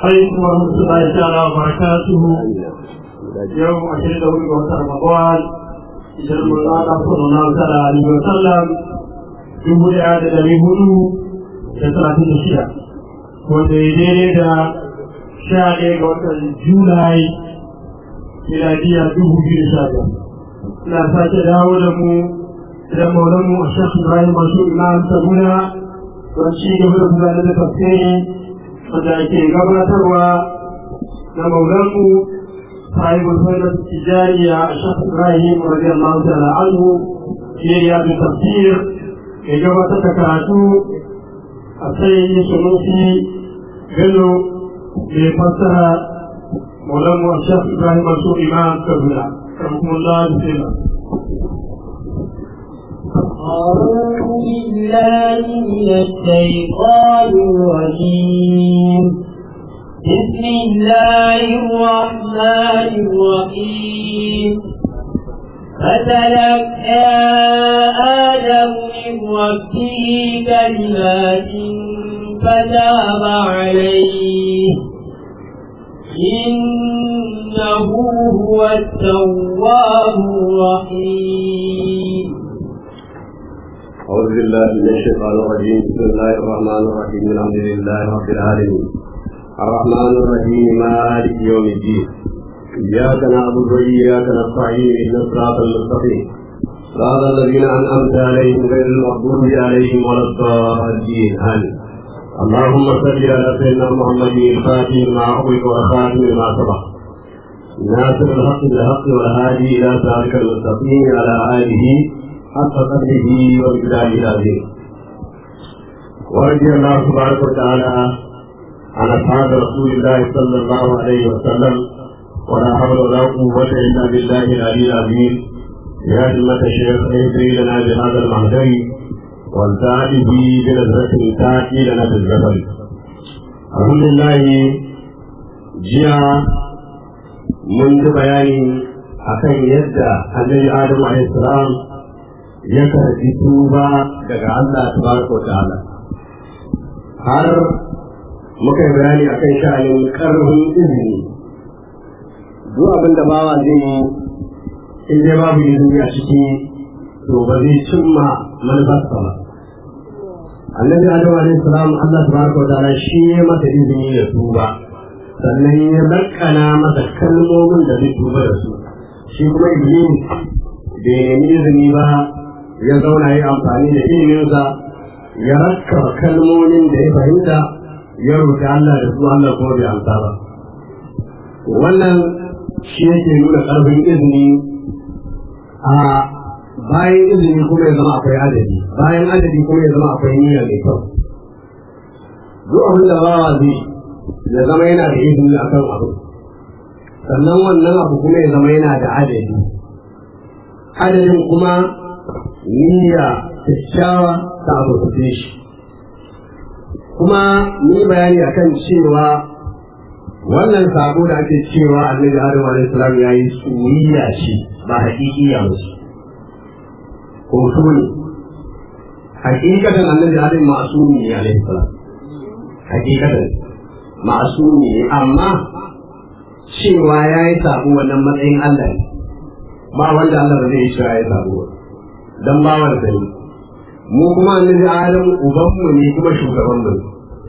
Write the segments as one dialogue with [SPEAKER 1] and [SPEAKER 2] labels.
[SPEAKER 1] عليكم ورحمة الله تعالى وبركاته يوم عشرين دولة وتر رمضان hijirar Allah sallallahu ta'ala alaihi wa sallam dubu ɗaya da ɗari hudu da talatin da shida wanda ya daidai da sha ɗaya ga watan Julai miladiya dubu biyu da sha biyar. Ina sake dawo da mu idan maulanmu a Shekh Ibrahim Masu Imam Sabuna don ci gaba da gudanar da tafsiri wanda ake gabatarwa na maulanmu صاحب الفائدة التجارية الشيخ إبراهيم رضي الله تعالى عنه في رياض التفسير إجابة تكاتو السيد سنوسي قالوا لفسر مولانا الشيخ إبراهيم منصور إمام كبيرة رحمه الله بسم الله
[SPEAKER 2] أعوذ بالله من الشيطان الرجيم بسم الله الرحمن الرحيم فتلقى آدم من ربه كلمات فتاب عليه إنه هو التواب الرحيم
[SPEAKER 3] أعوذ بالله من الشيطان الرجيم بسم الله الرحمن الرحيم الحمد لله رب العالمين الرحمن الرحيم مالك يوم الدين إياك نعبد وإياك نستعين اهدنا الصراط المستقيم صراط الذين أنعمت عليهم غير المغضوب عليهم ولا الضالين آمين اللهم صل على سيدنا محمد الفاتح ما أغلق والخاتم لما سبق ناصر الحق بالحق والهادي إلى صراطك المستقيم على آله حق قدره ومقداره العظيم ورضي الله تبارك وتعالى عن اصحاب رسول الله صلى الله عليه وسلم ولا حول ولا قوة إلا بالله العلي العظيم يا همة الشيخ اهدري لنا بهذا المهدي والتأتي به بنظرة تأتي لنا بالزبر الحمد لله جاء منذ بيان akan yadda annabi Adamu alaihi salam ya karbi tuba daga Allah tabaraka wa ta'ala har muka yi bayani akan sha'anin karfin izini duk abin da bawa zai yi in dai babu izini a ciki to ba zai cimma manufarsa ba annabi adamu alaihi salam Allah tabaraka wa ta'ala shi ya masa izini ya tuba sannan ya lakkana masa kalmomin da zai tuba da su shi kuma iblis bai nemi izini ba ya zauna yi amfani da iliminsa ya rakkaba kalmomin da ya fahimta ya roƙi Allah da su Allah kuma bai amsa ba wannan shi yake nuna ƙarfin izini a bayan izini kuma ya zama akwai adadi bayan adadi kuma ya zama akwai niyya mai kyau duk abin da bawa zai ya zama yana da izini akan abu sannan wannan abu kuma ya zama yana da adadi adadin kuma niyya kyakkyawa ta abu shi kuma ni bayani akan cewa wannan sabo da ake cewa annabi adam alaihi salam ya yi suriya ce ba hakikiya ba ce hoto ne hakikatan annabi adam ma'asumi ne alaihi salam hakikatan ma'asumi ne amma cewa ya yi sabo wannan matsayin Allah ne ba wanda Allah ba zai yi cewa ya yi sabo dan bawan da ne mu kuma annabi adam ubanmu ne kuma shugabanmu ne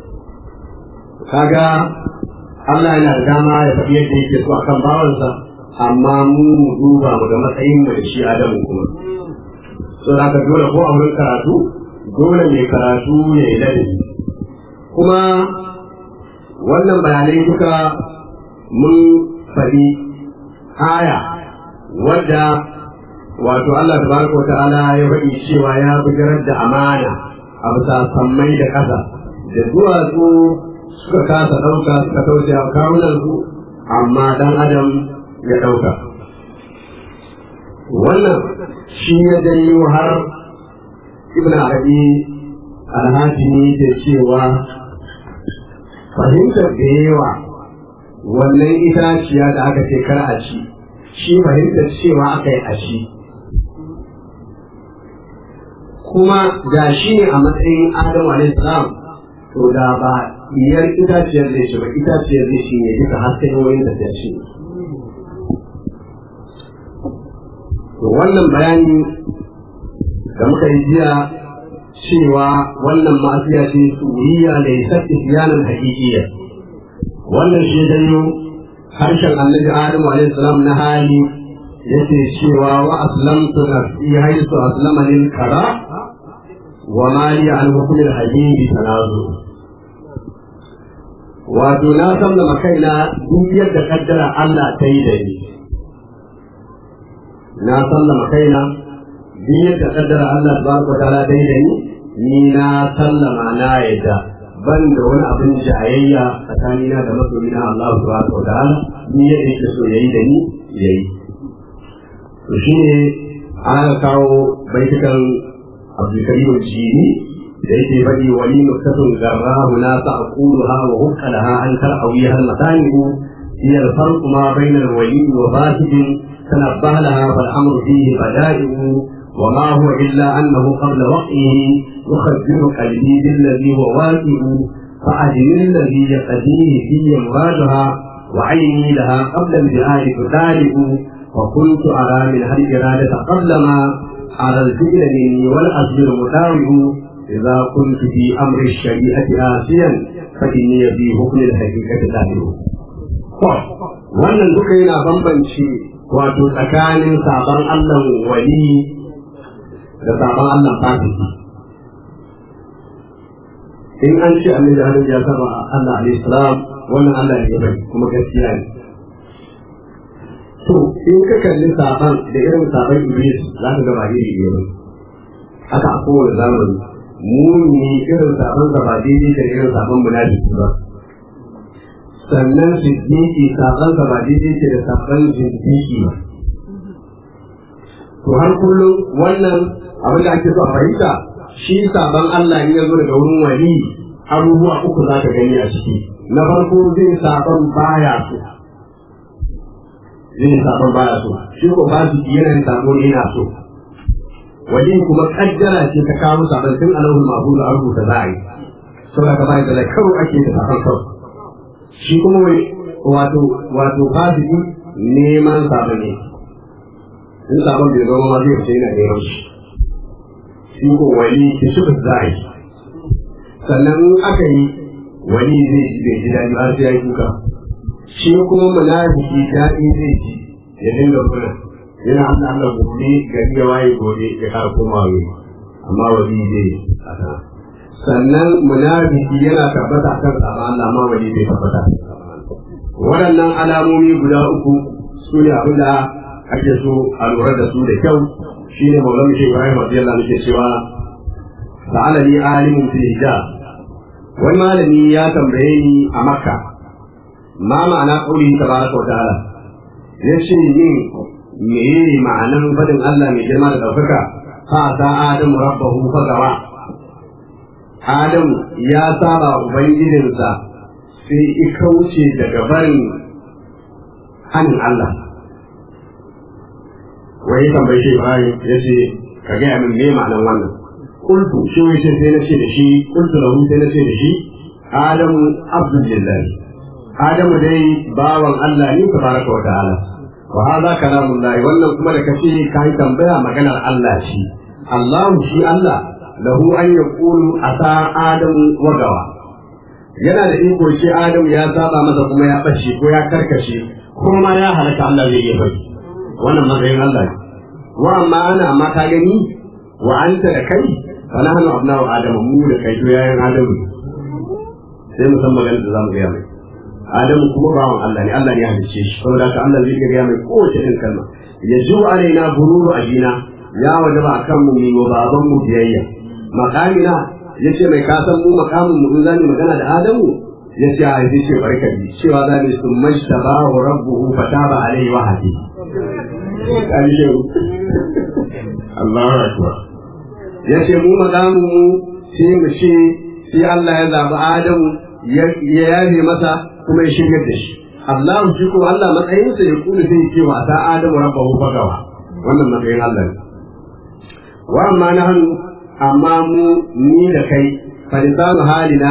[SPEAKER 3] kaga Allah yana da dama ya faɗi yadda yake so akan bawansa amma mu mu duba mu ga matsayin mu da shi adamu kuma so da ka dole ko a wurin karatu dole mai karatu ya yi ladabi kuma wannan bayanai duka mun faɗi aya wadda wato Allah tabaraka wa ta'ala ya faɗi cewa ya bujirar da amana a bisa sammai da ƙasa da duwatsu suka kasa ɗauka suka kauce a kawunansu amma ɗan adam ya ɗauka wannan shi ya janyo har ibn arabi alhajini da cewa fahimtar da yawa wannan itaciya da aka ce kar a ci shi fahimtar cewa aka yi a ci kuma ga shi ne a matsayin adamu alaihi salam to da ba iyar itaciyar zai shi ba itaciyar zai shi ne duka har sai wani da ta shi to wannan bayani da muka yi jiya cewa wannan ma'asiya ce suriya da ya sabbi siyanan haƙiƙiyya wannan shi janyo harshen annabi adamu alaihi salam na hali yace cewa wa aslamtu nafsi haythu aslama lil kara wa ma li an hukm al habibi tanazu wato na sallama kaina duk yadda kaddara Allah ta yi da ni na sallama kaina duk yadda kaddara Allah tabaraka wa ta'ala ta yi da ni ni na sallama na yadda ban da wani abin jayayya tsakanina da masoyina Allah subhanahu wa ta'ala ni yadda yake so yayi da ni yayi to shine aka kawo baitukan Abdulkarim Jini da yake faɗi wali nukatun garrahu na ta'quluha wa hukka laha an tar'awiha al-matani'u hiya al-farq ma bayna al-wali wa fasidin tanabbaha laha fal amru fihi bada'i'u وما هو إلا أنه قبل وقعه يخبر قلبي بالذي هو واقع فأجل الذي يقضيه في مرادها وعيني لها قبل البهار تتالئ وكنت أرى منها الإرادة قبل ما على الفعل مني والأصل متاوئ إذا كنت في أمر الشريعة آسيا فإني في حكم الحقيقة تابع wannan duka yana bambanci wato tsakanin sabon Allah wali da sabon Allah fasiki in an ce annabi Adam ya saba Allah alaihi salam wannan Allah ne bai kuma gaskiya ne to in ka kalli saban da irin saban Iblis za ka ga ba iri ne ba haka a kowane zamani muni irin saban da ba daidai da irin saban munafiki ba sannan siddiqi saban da ba daidai ke da saban siddiqi ba to har kullum wannan abin da ake so a fahimta shi sabon Allah in ya zo daga wurin wali abubuwa uku za ka gani a ciki na farko zai sabon baya so zai sabon baya so shi ko ba su yana yin sabo ne yana so wali kuma kaddara ce ta kawo sabon tun alahul mahmud a rubuta za a yi saboda ka bai da karo ake da sabon kawai shi kuma wato wato fasiki neman sabon ne in sabon bai zama ma zai fita yana neman shi shi ko wani ki shi za a yi sannan in aka yi wani zai ji bai ji daɗi har sai ya yi kuka shi kuma munafiki daɗi zai ji ya dinga murna yana Allah Allah gobe gari ya waye gobe ya kara koma wani amma wani zai kasa sannan munafiki yana tabbata kan tsara Allah amma wani bai tabbata waɗannan alamomi guda uku su ne abin da ake so a lura da su da kyau shi ne maulana shi Ibrahim radiyallahu anhu ke cewa sa'ala li alimun fil hijab wani malami ya tambaye ni a Makka ma ma'ana qauli tabaraka wa ta'ala yace min meye ma'anan fadin Allah mai girma da daukaka fa ta adam rabbahu fa gawa Adam ya saba ubangijinsa sai i kauce daga barin hannun Allah wai ya tambaye shi Ibrahim ya ce ka gaya min me ma'anar wannan kultu shi wai sai sai na ce da shi kultu lahu sai na ce da shi Adamu Abdullah Adamu dai bawan Allah ne tabaraka wa ta'ala wa hadha kalamullah wannan kuma da kace kai tambaya maganar Allah shi Allah shi Allah lahu an yaqulu asa Adamu wa gawa yana da iko shi Adamu ya saba masa kuma ya bace ko ya karkashe kuma ya halaka Allah zai iya bari wannan matsayin Allah ne wa amma ana amma ka gani wa anta da kai fa nahnu abna'u adama mu da kai to yayin adamu sai mu san maganar da zamu gaya mai adamu kuma bawan Allah ne Allah ne ya halice shi saboda ka Allah zai gaya mai kowace irin kalma yajibu alaina bururu ajina ya wajaba akan mu mu baban mu biyayya makamina yace mai kasan mu makamin mu in zamu magana da adamu yace a yi ce barkati cewa zani summa shtabahu rabbuhu fataba alaihi wa hadi ƙarshen Allahu Akbar ya ce mu magamu mu sai mu ce sai Allah ya zaɓi Adamu ya yafe masa kuma ya shigar da shi Allah shi kuma Allah matsayinsa ya kula sai ce wa ta Adamu rabbahu fagawa wannan matsayin Allah ne wa amma na hannu amma mu ni da kai fa lisanu halina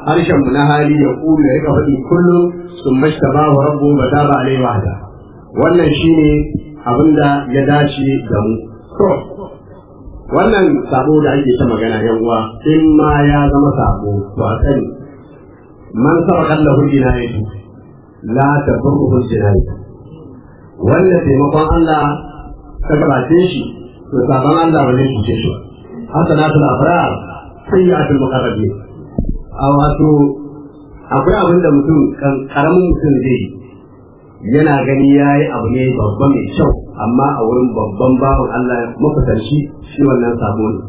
[SPEAKER 3] harshen mu na hali ya kulu ya rika faɗi kullum sun mashtaba wa rabbu ba ta ba alai wahda wannan shine abin da ya dace da mu to wannan sabo da ake ta magana yan uwa in ma ya zama sabo to a sani man sabaqan lahu jinayatu la taburruhu jinayatu wanda taimakon Allah ta gabace shi to sabon Allah ba zai cuce shi hasanatul abrar sayyi'atul muqarrabin a wato akwai abin da mutum karamin mutum zai yana gani ya yi abu ne babba mai kyau amma a wurin babban bawan Allah mafitarci shi wannan sabo ne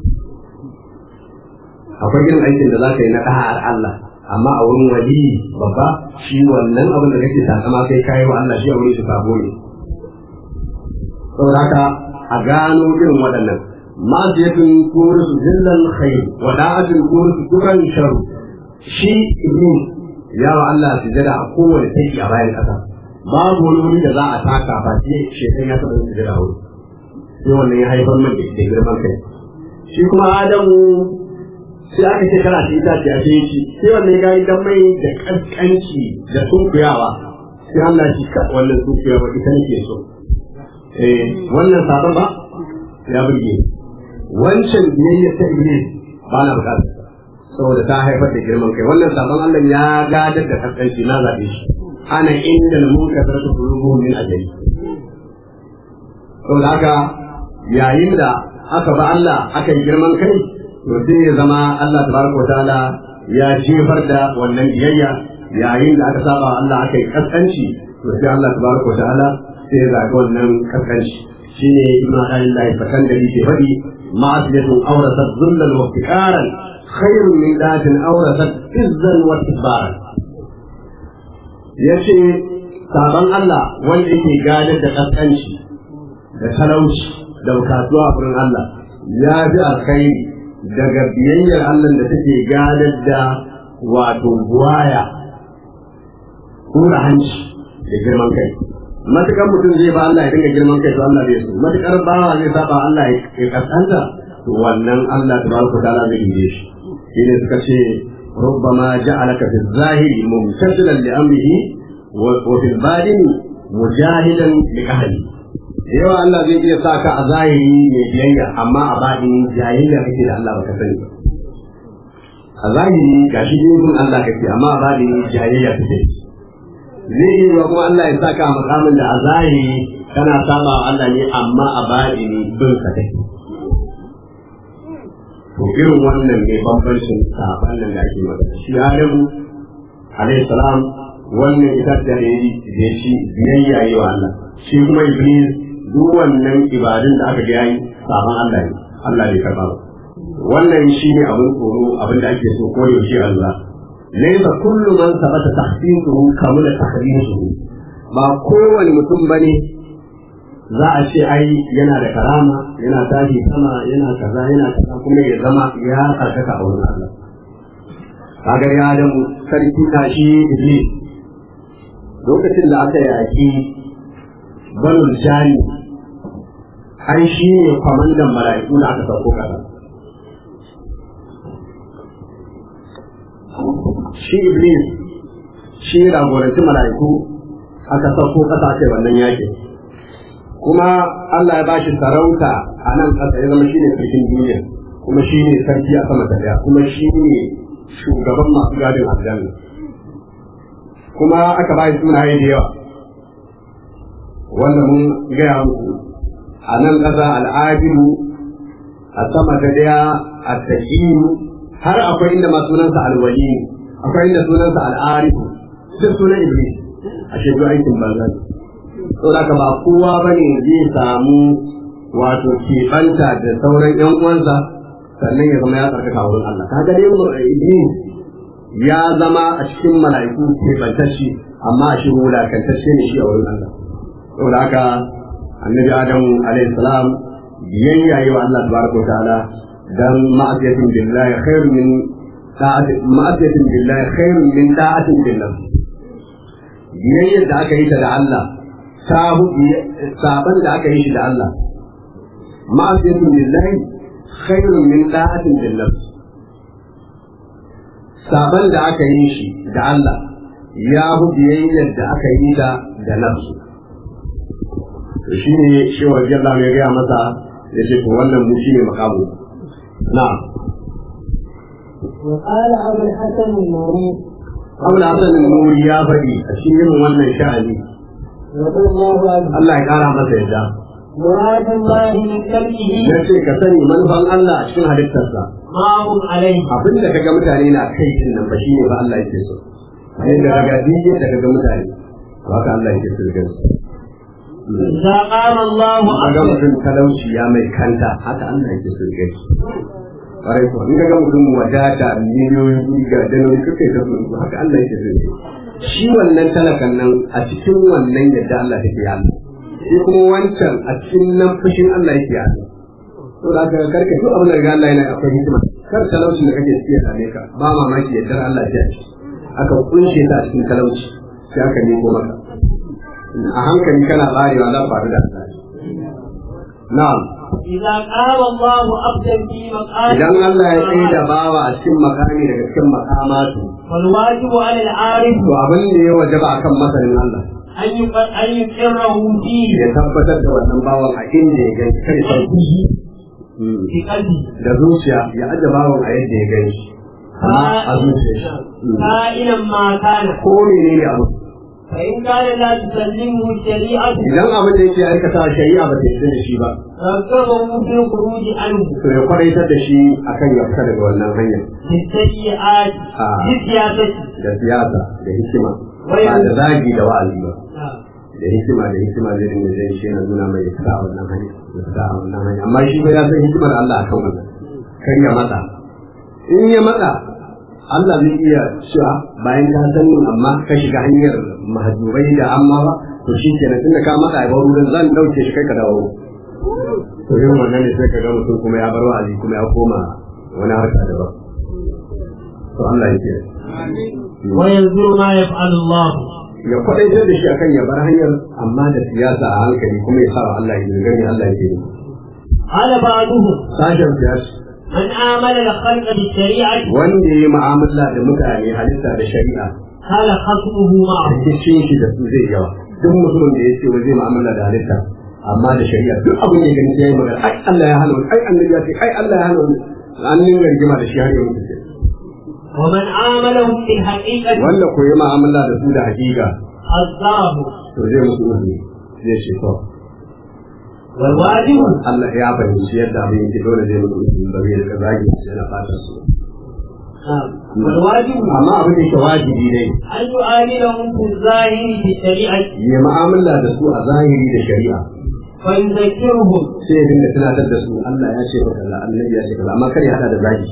[SPEAKER 3] akwai irin aikin da za ka yi na ɗahar Allah amma a wurin wali babba shi wannan abin da kake takama kai kayi wa Allah shi a wurin shi sabo ne saboda haka a gano irin waɗannan ma'aziyatun kurisu zillan khair wa da'atun kurisu dukan sharu shi iblis ya wa Allah sujada a kowane taki a bayan ƙasa babu wani wuri da za a taka ba sai shekan ya taɓa sujada a wuri sai wannan ya haifar min da girman kai shi kuma Adamu sai aka ce kana shi itace a sai shi sai wannan ya gani dan mai da kaskanci da sunkuyawa sai Allah shi ka wannan sunkuyawa ita nake so eh wannan sabon ba ya burge wancan biyayya ta iblis ba na bukatar saboda ta haifar da girman kai wannan sabon Allah ya gadar da kaskanci na zaɓe shi ana inda na muka sarrafa kulubuhum min ajali saboda haka yayin da aka ba Allah aka yi girman kai to sai ya zama Allah tabaraka wa ta'ala ya jefar da wannan biyayya yayin da aka saba Allah aka yi kaskanci to sai Allah tabaraka wa ta'ala sai ya zaɓi wannan kaskanci shine ibnu alillahi fakan da yake faɗi ma'asiyatun awrasat dhullan wa iftiqaran khairun min datin awrasat izzan wa isbaran yace saban Allah wanda yake gadar da kaskanci da talauci da bukatuwa a wurin Allah ya fi alkhairi daga biyayyar Allah da take gadar da wato buwaya kura hanci da girman kai matukar mutum zai ba Allah ya dinga girman kai to Allah bai so matukar bawa zai saba Allah ya kaskanta to wannan Allah tabaraka ta'ala zai yi shi shine suka ce ربما جعلك في الظاهر ممتثلا لامره وفي الباطن مجاهدا لاهله yawa Allah zai iya sa ka a zahiri mai biyayya amma a baɗi jayayya kake da Allah baka sani ba a zahiri ga shi gun Allah kake amma a baɗi jayayya kake zai iya yiwa kuma Allah ya sa ka a makamin da a zahiri kana saba wa Allah ne amma a baɗi bin ka kake to irin wannan ne bambancin saban nan da ake magana shi Adamu alayhi salam wannan ita da yayi da shi biyayya yi wa Allah shi kuma Iblis duk wannan ibadun da aka ga yayi saban Allah ne Allah bai karba ba wannan shi ne abin tsoro abin da ake so ko yaushe Allah laysa kullu man sabata tahsisuhu kamula tahdisuhu ba kowane mutum bane za a ce ai yana da karama yana tashi sama yana kaza yana kaza kuma ya zama ya karkata a wurin Allah kaga ya da sarki tashi Iblis lokacin da aka yaki banul jani an shi ne kwamandan mala'iku da aka sauko kasa shi Iblis shi ragoranci mala'iku aka sauko kasa aka yi wannan yakin kuma Allah ya ba shi sarauta a nan ƙasa ya zama shi ne sarkin duniya kuma shi ne sarki a sama ta daya kuma shi ne shugaban masu gadin aljanna kuma aka ba shi sunaye da yawa wanda mun gaya muku a nan ƙasa al'adilu a sama ta daya a taƙiyu har akwai inda ma sunansa alwali akwai inda sunansa al'arifu duk sunan iblis a shekaru aikin banza saboda ba kowa ba ne zai samu wato keɓanta da sauran ‘yan uwansa sannan ya zama ya tsarkaka wurin Allah. Ka dai Iblis ya zama a cikin mala'iku keɓantacce amma a shi wulakantacce ne shi a wurin Allah. Saboda haka annabi Adamu alaihi salam biyayya yi wa Allah tabaraka wa ta'ala dan ma'asiyatin billahi khairun min ma'asiyatin billahi khairun min da'atin billah. Biyayyar da aka yi ta da Allah saban da aka yi shi da Allah ma'asiyatin lillahi khairun min da'atin lillah saban da aka yi shi da Allah ya fi biyayyar da aka yi da da nafsu shi ne shi wa Allah ya gaya masa ya ce to wannan mu shi ne makamu na'am
[SPEAKER 2] وقال أبو الحسن النوري
[SPEAKER 3] Abu Hassan Nuri ya faɗi a cikin irin wannan sha'ani
[SPEAKER 2] رضي الله عنه
[SPEAKER 3] Allah ya ƙara masa yadda
[SPEAKER 2] مراد الله من كلمه
[SPEAKER 3] ya ce ka sani manufan Allah a cikin halittarsa
[SPEAKER 2] ما هم عليه
[SPEAKER 3] abin da kaga mutane na kai din nan ba shine ba Allah yake so sai da kaga dinje da kaga mutane ba ka Allah yake so da su
[SPEAKER 2] إذا قام الله
[SPEAKER 3] kaga
[SPEAKER 2] عبدا
[SPEAKER 3] mutum talauci ya mai kanta haka Allah yake so da su ƙwarai ko in kaga mutum wadata miliyoyin kuɗi ga daloli kake ta su haka Allah yake so da su shi wannan talakan nan a cikin wannan yadda Allah take yi Allah shi kuma wancan a cikin nan fushin Allah yake yi Allah to da ka karka duk abin da ga Allah yana akwai hikima kar talaucin da kake ciki ya same ka ba mamaki yardar Allah ce a ciki aka kunshe ta a cikin talauci sai aka nemo maka a hankali kana tsarewa za faru da Allah na'am
[SPEAKER 2] إذا قام الله عبدا في مقام
[SPEAKER 3] idan Allah ya tsaye da bawa a cikin makami daga cikin makamatu
[SPEAKER 2] والواجب على العارف
[SPEAKER 3] to abin da ya wajaba akan masanin Allah
[SPEAKER 2] أن يق- أن يقره فيه
[SPEAKER 3] ya tabbatar da wannan bawan a inda ya gani kai sauki
[SPEAKER 2] في قلبه
[SPEAKER 3] da zuciya ya aje bawan a yadda ya gani amma a zuciya shi
[SPEAKER 2] كائنا ما كان
[SPEAKER 3] ko menene abu
[SPEAKER 2] فإن كان لا تسلمه الشريعة
[SPEAKER 3] idan abin da yake aikata shari'a ba ta yarda da shi ba
[SPEAKER 2] رغبه في الخروج عنه
[SPEAKER 3] to ya kwadaitar da shi akan ya fita daga wannan hanyar
[SPEAKER 2] بالسيئات
[SPEAKER 3] آه.
[SPEAKER 2] بالسياسة
[SPEAKER 3] da siyasa da hikima ba da zagi da wa'azi ba
[SPEAKER 2] نعم.
[SPEAKER 3] da hikima da hikima zai dinga zai shi yana nuna mai fita a wannan hanya ya fita a wannan hanya amma shi ba ya san hikimar Allah akan wannan kar ya matsa in ya matsa Allah zai iya cewa bayan ka san ni amma ka shiga hanyar mahajurai da amma ba to shi kenan tunda ka matsa ya bar wurin zan dauke shi kai ka dawo to yin wannan ne sai ka ga mutum kuma ya bar wa'azi kuma ya koma wani harka daban to Allah ya kiyaye
[SPEAKER 2] وينظر ما يفعل الله
[SPEAKER 3] ya kwadaitar da shi akan ya bar hanyar amma da siyasa a hankali kuma ya sawa Allah ya gani Allah ya gani
[SPEAKER 2] قال بعضهم
[SPEAKER 3] sashen siyasa
[SPEAKER 2] من آمن الخلق بالشريعة
[SPEAKER 3] wanda ya yi mu'amala da mutane halitta da shari'a
[SPEAKER 2] كان خصمه معه
[SPEAKER 3] rikicin shi da su zai yawa duk mutumin da ya ce wa zai mu'amala da halitta amma da shari'a duk abin da ya gani ya yi magana ai Allah ya hana wani ai annabi ya ce ai Allah ya hana wani an dinga rigima da shi har yau mutu
[SPEAKER 2] ومن عاملهم بالحقيقة
[SPEAKER 3] wanda ko yi mu'amala da su da hakika
[SPEAKER 2] حذره
[SPEAKER 3] to zai mutu mutu zai ce to
[SPEAKER 2] والواجب
[SPEAKER 3] Allah ya fahimci yadda abin yake dole zai mutu mutu da bai da zagi yana fata su
[SPEAKER 2] نعم. والواجب
[SPEAKER 3] amma abin da yake wajibi ne
[SPEAKER 2] أن يعاملهم في الظاهر بالشريعة
[SPEAKER 3] ya mu'amala da su a zahiri da shari'a
[SPEAKER 2] ويذكرهم
[SPEAKER 3] sai ya dinga tunatar da su Allah ya ce kaza annabi ya ce kaza amma kar ya hada da zagi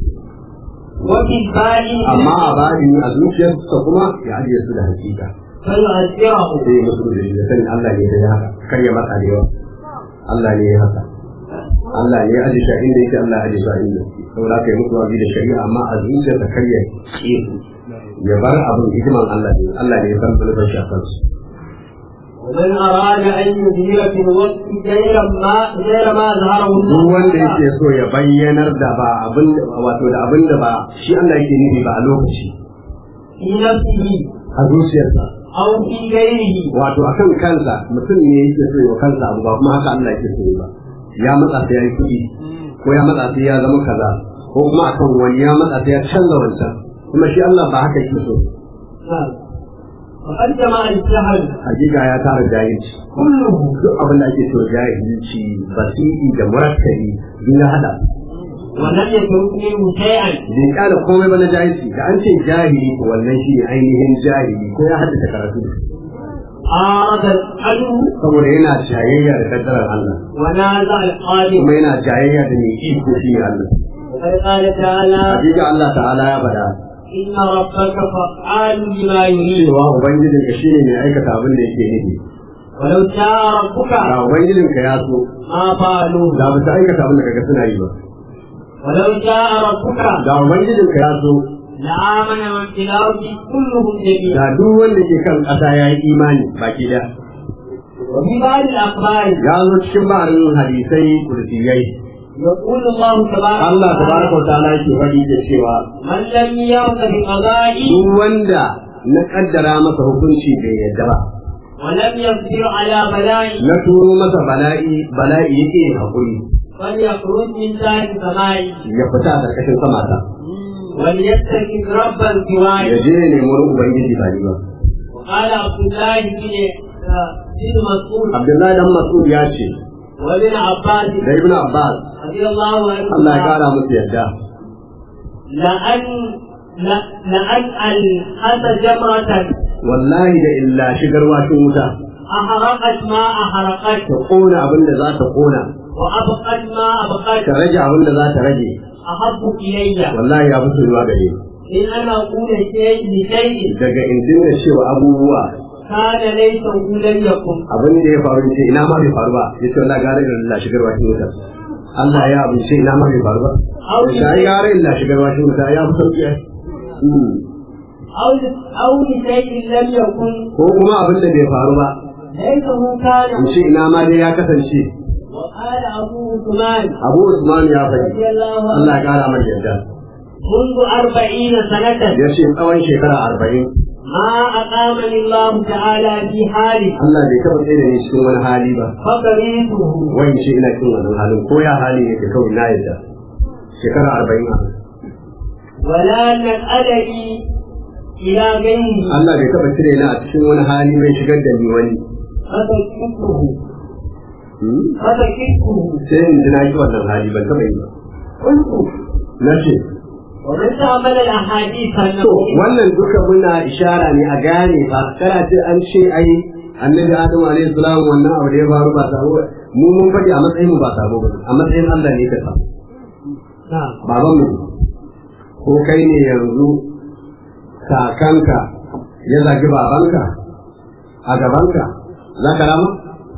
[SPEAKER 2] وفي الباطن
[SPEAKER 3] amma a bari a zuciyarsa kuma ya ajiye su da hakika
[SPEAKER 2] فيؤثره
[SPEAKER 3] sai musu da shi da sanin Allah ne ya haka kar ya matsa da yawa Allah ne ya haka Allah ne ya aje shi a inda yake Allah ya aje shi a inda yake saboda kai musu wazi da shari'a amma a zuciyarsa kar ya ce ya bar abin hikiman Allah ne Allah ne ya san zulubin shi a kansu
[SPEAKER 2] ومن أراد أن يظهر في الوقت غير ما غير ما ظهره
[SPEAKER 3] duk
[SPEAKER 2] الله
[SPEAKER 3] wanda yake so ya bayyanar da ba abin wato da abin da ba shi Allah yake nufi ba a lokaci
[SPEAKER 2] في نفسه
[SPEAKER 3] a zuciyarsa
[SPEAKER 2] أو في غيره
[SPEAKER 3] wato akan kansa mutum ne yake so ya wa kansa abu ba kuma haka Allah yake so ba ya matsa sai ya yi kuɗi ko ya matsa sai ya zama kaza ko kuma akan wani ya matsa sai ya canza wancan kuma shi Allah ba haka yake so
[SPEAKER 2] نعم. وقد جمع الجهل
[SPEAKER 3] hakika ya tara jahilci
[SPEAKER 2] كله
[SPEAKER 3] duk abin da ake so jahilci basiri da murakkabi duk ya hada
[SPEAKER 2] ولم يترك منه شيئا
[SPEAKER 3] bai kada komai ba na jahilci da an ce jahili ko wannan shi ne ainihin jahili ko ya haddace karatu
[SPEAKER 2] عارض العدو
[SPEAKER 3] saboda yana jayayya da kaddarar Allah
[SPEAKER 2] ونازع القادر
[SPEAKER 3] kuma yana jayayya da mai iko shi ne Allah
[SPEAKER 2] وقد قال تعالى
[SPEAKER 3] hakika Allah ta'ala ya faɗa
[SPEAKER 2] إن ربك فعال لما يريد
[SPEAKER 3] cewa ubangijin ka shine mai aikata abin da yake nufi
[SPEAKER 2] ولو شاء ربك
[SPEAKER 3] da ubangijin ka ya so
[SPEAKER 2] ما فعلوه
[SPEAKER 3] da ba ta aikata abin da kaga suna yi ba
[SPEAKER 2] ولو شاء ربك
[SPEAKER 3] da ubangijin ka ya so
[SPEAKER 2] لآمن من في الأرض كلهم جميعا
[SPEAKER 3] da duk wanda ke kan ƙasa ya yi imani baki da
[SPEAKER 2] وفي بعض الأخبار
[SPEAKER 3] ya zo cikin ba'arin hadisai kursiyai
[SPEAKER 2] يقول الله تبارك
[SPEAKER 3] Allah tabaraka wa ta'ala yake faɗi da cewa
[SPEAKER 2] من لم يرض بقضائي
[SPEAKER 3] duk wanda na kaddara masa hukunci bai yadda ba
[SPEAKER 2] ولم يصبر على بلائي
[SPEAKER 3] na turo masa bala'i bala'i yake yin hakuri
[SPEAKER 2] فليخرج من ذات سمائي
[SPEAKER 3] ya fita a ƙarƙashin sama ta
[SPEAKER 2] وليتخذ ربا
[SPEAKER 3] ya
[SPEAKER 2] سواي
[SPEAKER 3] je ya nemi wani ubangiji ba ni ba
[SPEAKER 2] وقال عبد الله بن آه، بن مسعود
[SPEAKER 3] Abdullahi dan Mas'ud ya ce
[SPEAKER 2] وابن عباس
[SPEAKER 3] da Ibn Abbas
[SPEAKER 2] رضي الله
[SPEAKER 3] Allah ya
[SPEAKER 2] عنهما
[SPEAKER 3] kara musu yadda
[SPEAKER 2] لأن ل- لأن الحس جمرة
[SPEAKER 3] wallahi da illa shigar washin wuta
[SPEAKER 2] أحرقت ما أحرقت
[SPEAKER 3] ta kona abin da za ta kona
[SPEAKER 2] وأبقت ما
[SPEAKER 3] ta
[SPEAKER 2] أبقت
[SPEAKER 3] rage abin da za ta rage
[SPEAKER 2] أحب إلي
[SPEAKER 3] wallahi ya fi soyuwa gare ni
[SPEAKER 2] إن أنا أقول شيء لشيء
[SPEAKER 3] daga in dinga cewa abubuwa
[SPEAKER 2] كان ليس لم يكن
[SPEAKER 3] abin da ya faru in ce ina ma bai faru ba ya ce wallahi gare da Allah shigar washin wuta Allah ya abin ce ina ma bai faru ba sai gare illa shigar washin wuta ya fi sauki ai Hmm.
[SPEAKER 2] أو أو لشيء لم يكن
[SPEAKER 3] ko kuma abin da bai faru ba
[SPEAKER 2] ليته كان
[SPEAKER 3] in ce ina ma dai ya kasance
[SPEAKER 2] وقال أبو عثمان
[SPEAKER 3] Abu Usman ya faɗi
[SPEAKER 2] رضي الله
[SPEAKER 3] Allah
[SPEAKER 2] عنه
[SPEAKER 3] ya kara mai yadda
[SPEAKER 2] منذ أربعين سنة
[SPEAKER 3] ya ce tsawon shekara arba'in
[SPEAKER 2] ما أقامني الله تعالى في حالي
[SPEAKER 3] Allah bai taɓa tsaye da ni cikin wani hali ba
[SPEAKER 2] فقريته
[SPEAKER 3] wani ce ina cikin wannan halin ko ya hali ne ke kawai na yadda shekara arba'in a
[SPEAKER 2] ولا نسألني إلى غيره
[SPEAKER 3] Allah bai taɓa cire ni a cikin wani hali mai shigar da ni wani
[SPEAKER 2] فسكته
[SPEAKER 3] Hmm?
[SPEAKER 2] فسكته
[SPEAKER 3] sai in ji na yi wannan hali ban taɓa yi ba
[SPEAKER 2] قلت
[SPEAKER 3] na ce
[SPEAKER 2] ومن تعمل الأحاديث
[SPEAKER 3] to
[SPEAKER 2] النبوية
[SPEAKER 3] wannan duka muna ishara ne a gane ba kana ce an ce ai annabi adamu alaihi salam wannan abu da ya faru ba sabo ba. mu mun faɗi a matsayin mu ba sabo ba a matsayin Allah ne ka sabo
[SPEAKER 2] نعم
[SPEAKER 3] baban mu ko kai ne yanzu kakanka ya zagi babanka a gabanka za ka rama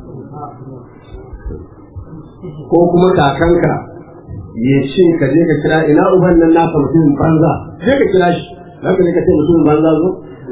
[SPEAKER 3] ko kuma kakanka ya ce ka je ka kira ina uban nan naka mutumin banza je ka kira shi za ka je ka ce mutumin banza zo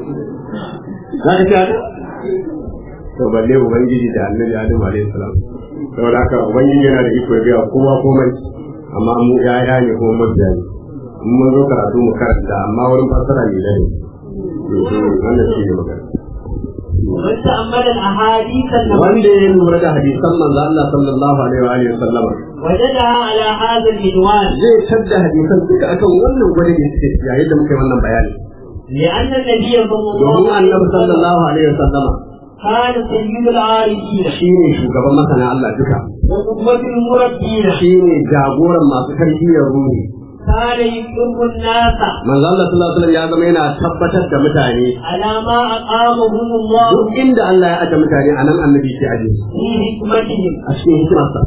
[SPEAKER 3] za ka ce haka to balle ubangiji da annabi adam alaihi salam saboda haka ubangiji yana da iko ya biya kowa komai amma mu yaya ne kuma mabiya ne in mun zo karatu mu karanta amma wurin fassara ne da ne wannan shi ne magana
[SPEAKER 2] ومن تأمل الأحاديث النبوية
[SPEAKER 3] wanda ya lura da hadisan manzo Allah sallallahu alaihi wa alihi sallama
[SPEAKER 2] وجدها على هذا العنوان
[SPEAKER 3] zai tadda hadisan duka akan wannan gwada ne suke yayin da muka yi wannan bayani
[SPEAKER 2] لأن النبي صلى الله
[SPEAKER 3] domin
[SPEAKER 2] عليه
[SPEAKER 3] annabi
[SPEAKER 2] وسلم
[SPEAKER 3] sallallahu alaihi wa sallama
[SPEAKER 2] كان سيد العارفين
[SPEAKER 3] shine shugaban masana Allah duka
[SPEAKER 2] وقدوة المربين
[SPEAKER 3] shine jagoran masu tarbiyyar ruhi
[SPEAKER 2] كان يقر الناس
[SPEAKER 3] manzo Allah sallallahu alaihi wasallam ya zama yana tabbatar da mutane
[SPEAKER 2] على ما أقامهم الله
[SPEAKER 3] duk inda Allah ya aje mutane a nan annabi ke aje su
[SPEAKER 2] في حكمتهم
[SPEAKER 3] a cikin hikimarsa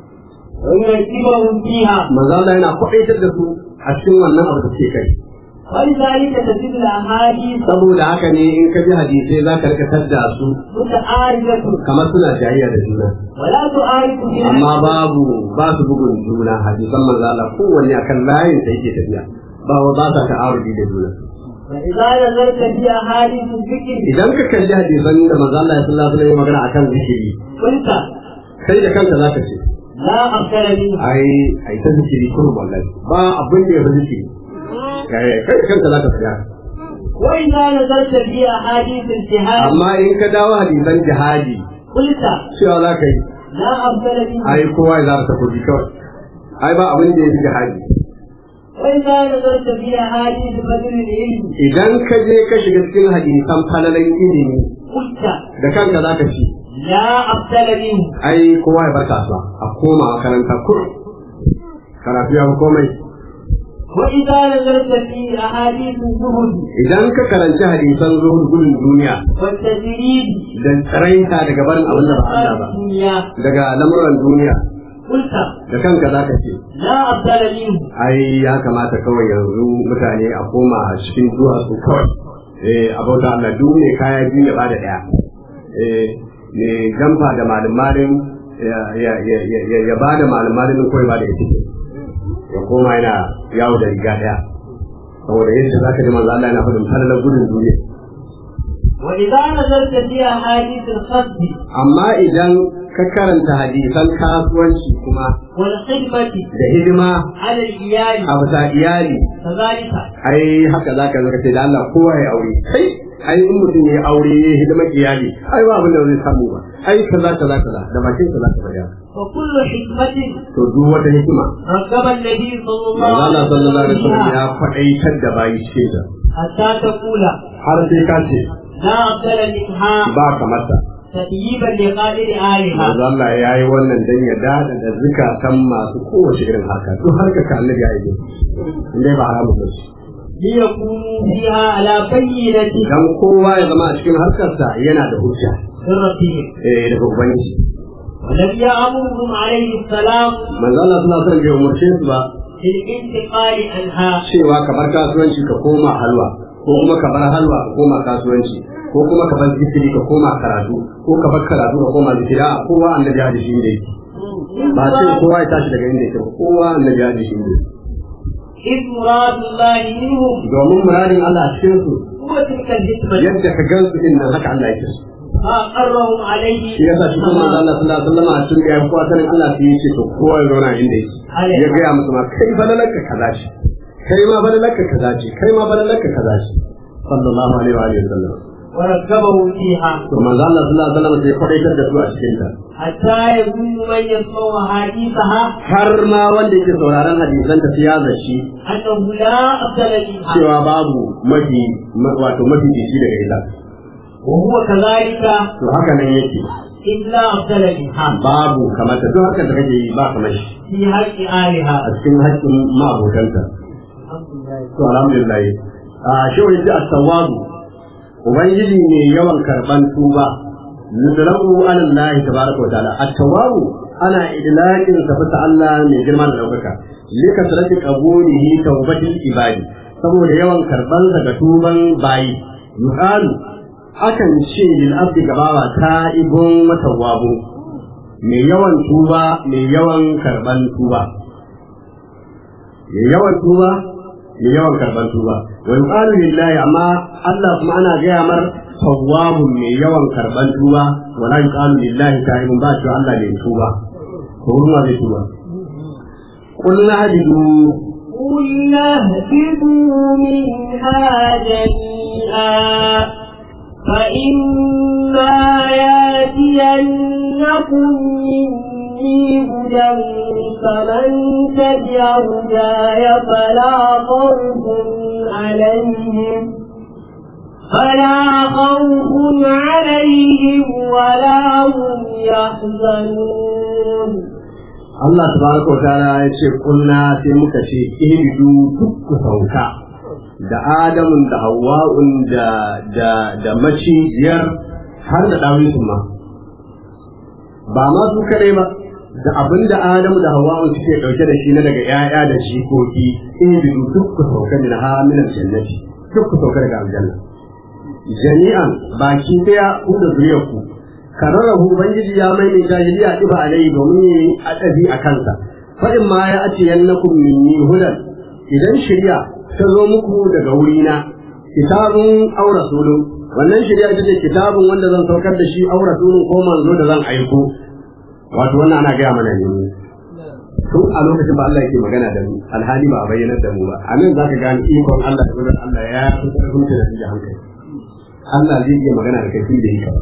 [SPEAKER 2] ويرتبهم فيها
[SPEAKER 3] manzo Allah yana kwaitar da su a cikin wannan abu da suke kai
[SPEAKER 2] ولذلك تجد الأحاديث
[SPEAKER 3] saboda haka ne in ka ji hadisai za ka rika tadda su
[SPEAKER 2] متعارضة
[SPEAKER 3] kamar suna jayayya da juna
[SPEAKER 2] ولا تعارض فيها
[SPEAKER 3] amma babu ba su bugun juna hadisan manzo Allah kowanne akan layin da yake tafiya ba wa ba sa ta'arudi da juna
[SPEAKER 2] فإذا نظرت في أحاديث الذكر
[SPEAKER 3] idan ka kalli hadisan da manzo Allah sallallahu alaihi wasallam ya magana akan zikiri
[SPEAKER 2] قلت
[SPEAKER 3] kai da kanka zaka ce
[SPEAKER 2] لا أفضل منه
[SPEAKER 3] ai ai ta zikiri kurum wallahi ba abin da ya fi zikiri kai kai da kanka zaka tsaya
[SPEAKER 2] وإذا نظرت في أحاديث الجهاد
[SPEAKER 3] amma in ka dawo hadisan jihadi
[SPEAKER 2] قلت
[SPEAKER 3] cewa za ka yi
[SPEAKER 2] لا أفضل منه
[SPEAKER 3] ai kowa ya zara takobi kawai ai ba abin da ya fi jihadi
[SPEAKER 2] وإذا نظرت في أحاديث بدر العلم
[SPEAKER 3] idan ka je ka shiga cikin hadisan falalan ilimi
[SPEAKER 2] قلت
[SPEAKER 3] da kanka za ka ci
[SPEAKER 2] لا أفضل منه
[SPEAKER 3] ai kowa ya bar kasuwa a koma makaranta kurum karatu ya fi komai
[SPEAKER 2] وإذا نظرت في أحاديث الزهد
[SPEAKER 3] idan ka karanci hadisan zuhud gudun duniya
[SPEAKER 2] والتجريد
[SPEAKER 3] da tsaraita daga barin abin da ba Allah ba
[SPEAKER 2] الدنيا
[SPEAKER 3] daga lamuran duniya
[SPEAKER 2] قلت
[SPEAKER 3] da kanka za ka ce
[SPEAKER 2] لا أفضل منه
[SPEAKER 3] ai ya kamata kawai yanzu mutane a koma cikin zuwa su kawai eh a bauta Allah duk ne kaya biyu ya bada daya eh ne jamfa da malum malum ya ya ya ya ya bada malum malum ko ya bada ita ya koma yana yawo da riga daya saboda yadda zaka ji manzo Allah yana faɗin falalar gudun duniya
[SPEAKER 2] وإذا نظرت في أحاديث الخصب
[SPEAKER 3] amma idan ka karanta hadisan kasuwanci kuma
[SPEAKER 2] والخدمة
[SPEAKER 3] da hidima
[SPEAKER 2] على الإيال
[SPEAKER 3] a bisa iyali
[SPEAKER 2] كذلك
[SPEAKER 3] ai haka za ka zaka ce da Allah kowa ya aure kai ai in mutum ya aure ya hidimar iyali ai ba abin da zai samu ba ai kaza kaza kaza da bakin kaza kaza ya
[SPEAKER 2] وكل حكمة
[SPEAKER 3] to duk wata hikima
[SPEAKER 2] رغب النبي صلى الله
[SPEAKER 3] Allah
[SPEAKER 2] عليه
[SPEAKER 3] sallallahu alaihi wasallam
[SPEAKER 2] وسلم
[SPEAKER 3] ya faɗaitar da bayi cikin ta
[SPEAKER 2] حتى تقول
[SPEAKER 3] har sai ka ce
[SPEAKER 2] لا أفضل منها
[SPEAKER 3] ba kamar sa
[SPEAKER 2] تطيبا لقادر آلها
[SPEAKER 3] manzo Allah ya yi wannan dan ya dada da zukatan masu kowace irin harka duk harka ka Allah ya yi inda ba haramun ba shi
[SPEAKER 2] ليكونوا فيها على بينة
[SPEAKER 3] dan kowa ya zama a cikin harkarsa yana da hujja
[SPEAKER 2] من ربهم
[SPEAKER 3] eh daga ubangiji
[SPEAKER 2] ولم يأمرهم عليه السلام
[SPEAKER 3] manzo Allah sallallahu alaihi wasallam bai umarce su ba
[SPEAKER 2] بالانتقال عنها
[SPEAKER 3] cewa ka bar kasuwanci ka koma halwa ko kuma ka bar halwa ka koma kasuwanci ko kuma ka bar zikiri ka koma karatu ko ka bar karatu ka koma zikiri a kowa annabi ya hadisi inda yake ba sai kowa ya tashi daga inda yake ba kowa annabi ya hadisi inda yake
[SPEAKER 2] إذ مراد الله منهم
[SPEAKER 3] domin muradin Allah a cikin su
[SPEAKER 2] هو تلك الحكمة
[SPEAKER 3] yadda ka gan su din nan haka Allah yake so
[SPEAKER 2] فأقرهم عليه
[SPEAKER 3] shi yasa shi kuma manzo Allah sallallahu alaihi wasallam a cikin ya kowa sanin Allah sai ya ce to kowa ya zauna inda yake ya ga musu ma kai falalarka kaza ce kai ma falalarka kaza ce kai ma falalarka kaza ce sallallahu alaihi wa alihi wasallam
[SPEAKER 2] وركبهم فيها
[SPEAKER 3] to manzo Allah sallallahu alaihi wasallam sai kwadaitar da su a cikin ta
[SPEAKER 2] حتى يظن من يسمع حديثها
[SPEAKER 3] har ma wanda yake sauraron hadisan ta ya zaci
[SPEAKER 2] أنه لا أفضل منها
[SPEAKER 3] cewa babu mafi ma- wato mafi dishi daga ita
[SPEAKER 2] وهو كذلك
[SPEAKER 3] to haka nan yake
[SPEAKER 2] إذ لا أفضل منها
[SPEAKER 3] babu kamar ta duk haka da kake yi ba kamar shi
[SPEAKER 2] في حق آلها
[SPEAKER 3] a cikin haƙƙin ma'abotanta
[SPEAKER 2] الحمد لله
[SPEAKER 3] to alhamdulillah a shi wani ji at-tawwabu ubangiji ne yawan karban tuba nudrabu ala Allah tabaraka wa ta'ala at-tawwabu ana idlaqin sa fa Allah mai girma da daukaka lika sarati qabulihi tawbatil ibadi saboda yawan karban daga tuban bayi yuqalu akan ce lil abdi gabawa ta'ibun wa tawwabu mai yawan tuba mai yawan karban tuba mai yawan tuba mai yawan karban tuba wa yuqalu lillahi amma Allah kuma ana gaya mar tawwabun mai yawan karban tuba wa la yuqalu lillahi ta'ibun ba shi Allah ne tuba ko ruwa zai tuba qul nahdidu
[SPEAKER 2] قلنا اهبطوا منها جميعا فإما ياتينكم مني هدى فمن تبع هداي فلا خوف عليهم فلا خوف عليهم ولا هم يحزنون
[SPEAKER 3] Allah tabaraka wa ta'ala ya ce kunna sai muka ce ihbidu duk ku sauka da Adamun da Hawwa'un da da da macijiyar har da dawin ma ba ma su kadai ba da abin da Adamu da Hawwa'un suke dauke da shi na daga 'ya'ya da jikoki ihbidu duk ku sauka min hamilan jannati duk ku sauka daga aljanna jami'an baki daya ku da zuriyarku kararrahu ubangiji ya mai mai jahiliya iba alai domin yi adabi a kansa fa in ma ya ati yannakum minni hudan idan shari'a ta zo muku daga wurina kitabun aw rasulun wannan shari'a ita ce kitabun wanda zan saukar da shi aw rasulun ko manzo da zan aiko wato wannan ana gaya mana ne tun a lokacin ba Allah yake magana da mu alhali ba a bayyanar da mu ba a nan za ka gane ikon Allah da gudun Allah ya fi ƙarfin da da hankali Allah zai iya magana da kai da yi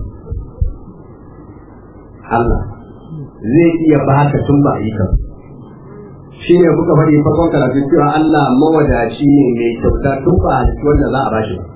[SPEAKER 3] Allah zai iya baka tun ba yi ka shi ne kuka faɗi farkon karatu cewa Allah mawadaci ne mai kyauta tun ba a cikin wanda za a bashi ba.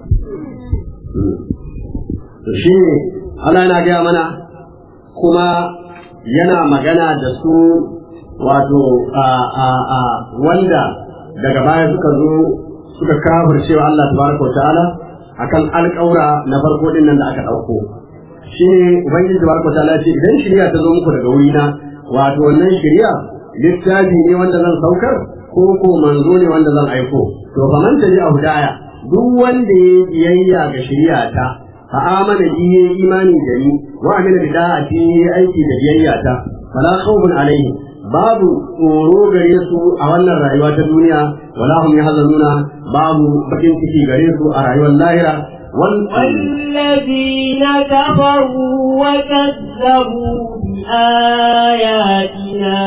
[SPEAKER 3] To shi ne Allah yana gaya mana kuma yana magana da su wato a a a wanda daga baya suka zo suka kafir cewa Allah tabaraka wa ta'ala akan alƙaura na farko din nan da aka ɗauko. shi ne ubangiji da barka ta'ala ce idan shirya ta zo muku daga wurina wato wannan shirya littafi ne wanda zan saukar ko ko manzo ne wanda zan aiko to fa man taji a hudaya duk wanda ya biyayya ga shirya ta fa amana bi ya imani da ni wa amila bi da'ati ya aiki da biyayya ta fala khawfun alaihi babu tsoro gare su a wannan rayuwa ta duniya wala hum yahzanuna babu bakin ciki gare su a rayuwar lahira
[SPEAKER 2] والذين كفروا وكذبوا بآياتنا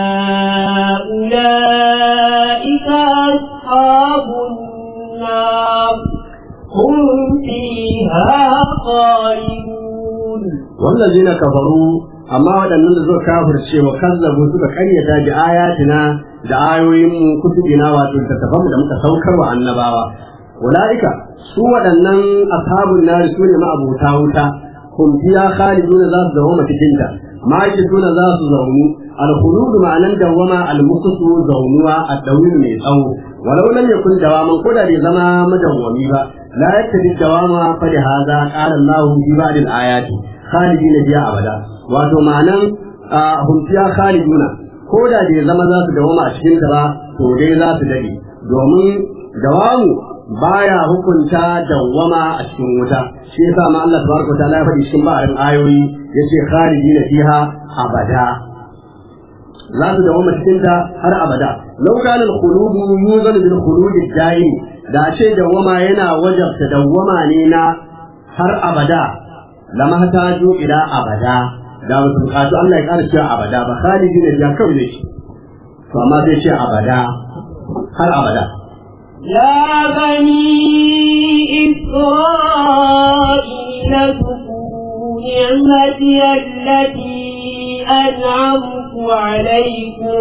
[SPEAKER 2] أولئك أصحاب النار هم فيها خالدون
[SPEAKER 4] wallazina kafaru amma waɗannan da suka kafirce wa kazzabu suka karyata bi ayatina da ayoyin mu kutubina wato littattafan da muka saukar wa annabawa ulaika su waɗannan ashabun nari su ne ma'abuta wuta hum fiya khaliduna za su zama cikin ta ma'aikatuna za su zaunu al-khulud ma'anan dawama al-muqtu zaunuwa ad-dawil mai tsawo walau lam yakun dawaman ko da bai zama madawwami ba la yattabi dawama fa da hadha qala Allah fi ba'd al-ayati khalidina biya abada wato ma'anan hum fiya khaliduna ko da bai zama za su dawama a cikin ta ba to dai za su dade domin dawamu baya hukunta dawwama a cikin wuta shi yasa ma Allah tabaraka ta'ala ya faɗi cikin ba'arin ayoyi yace khalidina fiha abada za su dawwama cikin ta har abada law kana al-khulud yuzan bil khulud ad-daim da ce dawwama yana wajabta dawwama ne na har abada lama hataju ila abada da ba su bukatu Allah ya ƙara cewa abada ba khalidina fiha kawai ne shi to amma sai ce abada har abada
[SPEAKER 2] يا بني إسرائيل اذكروا نعمتي التي أنعمت عليكم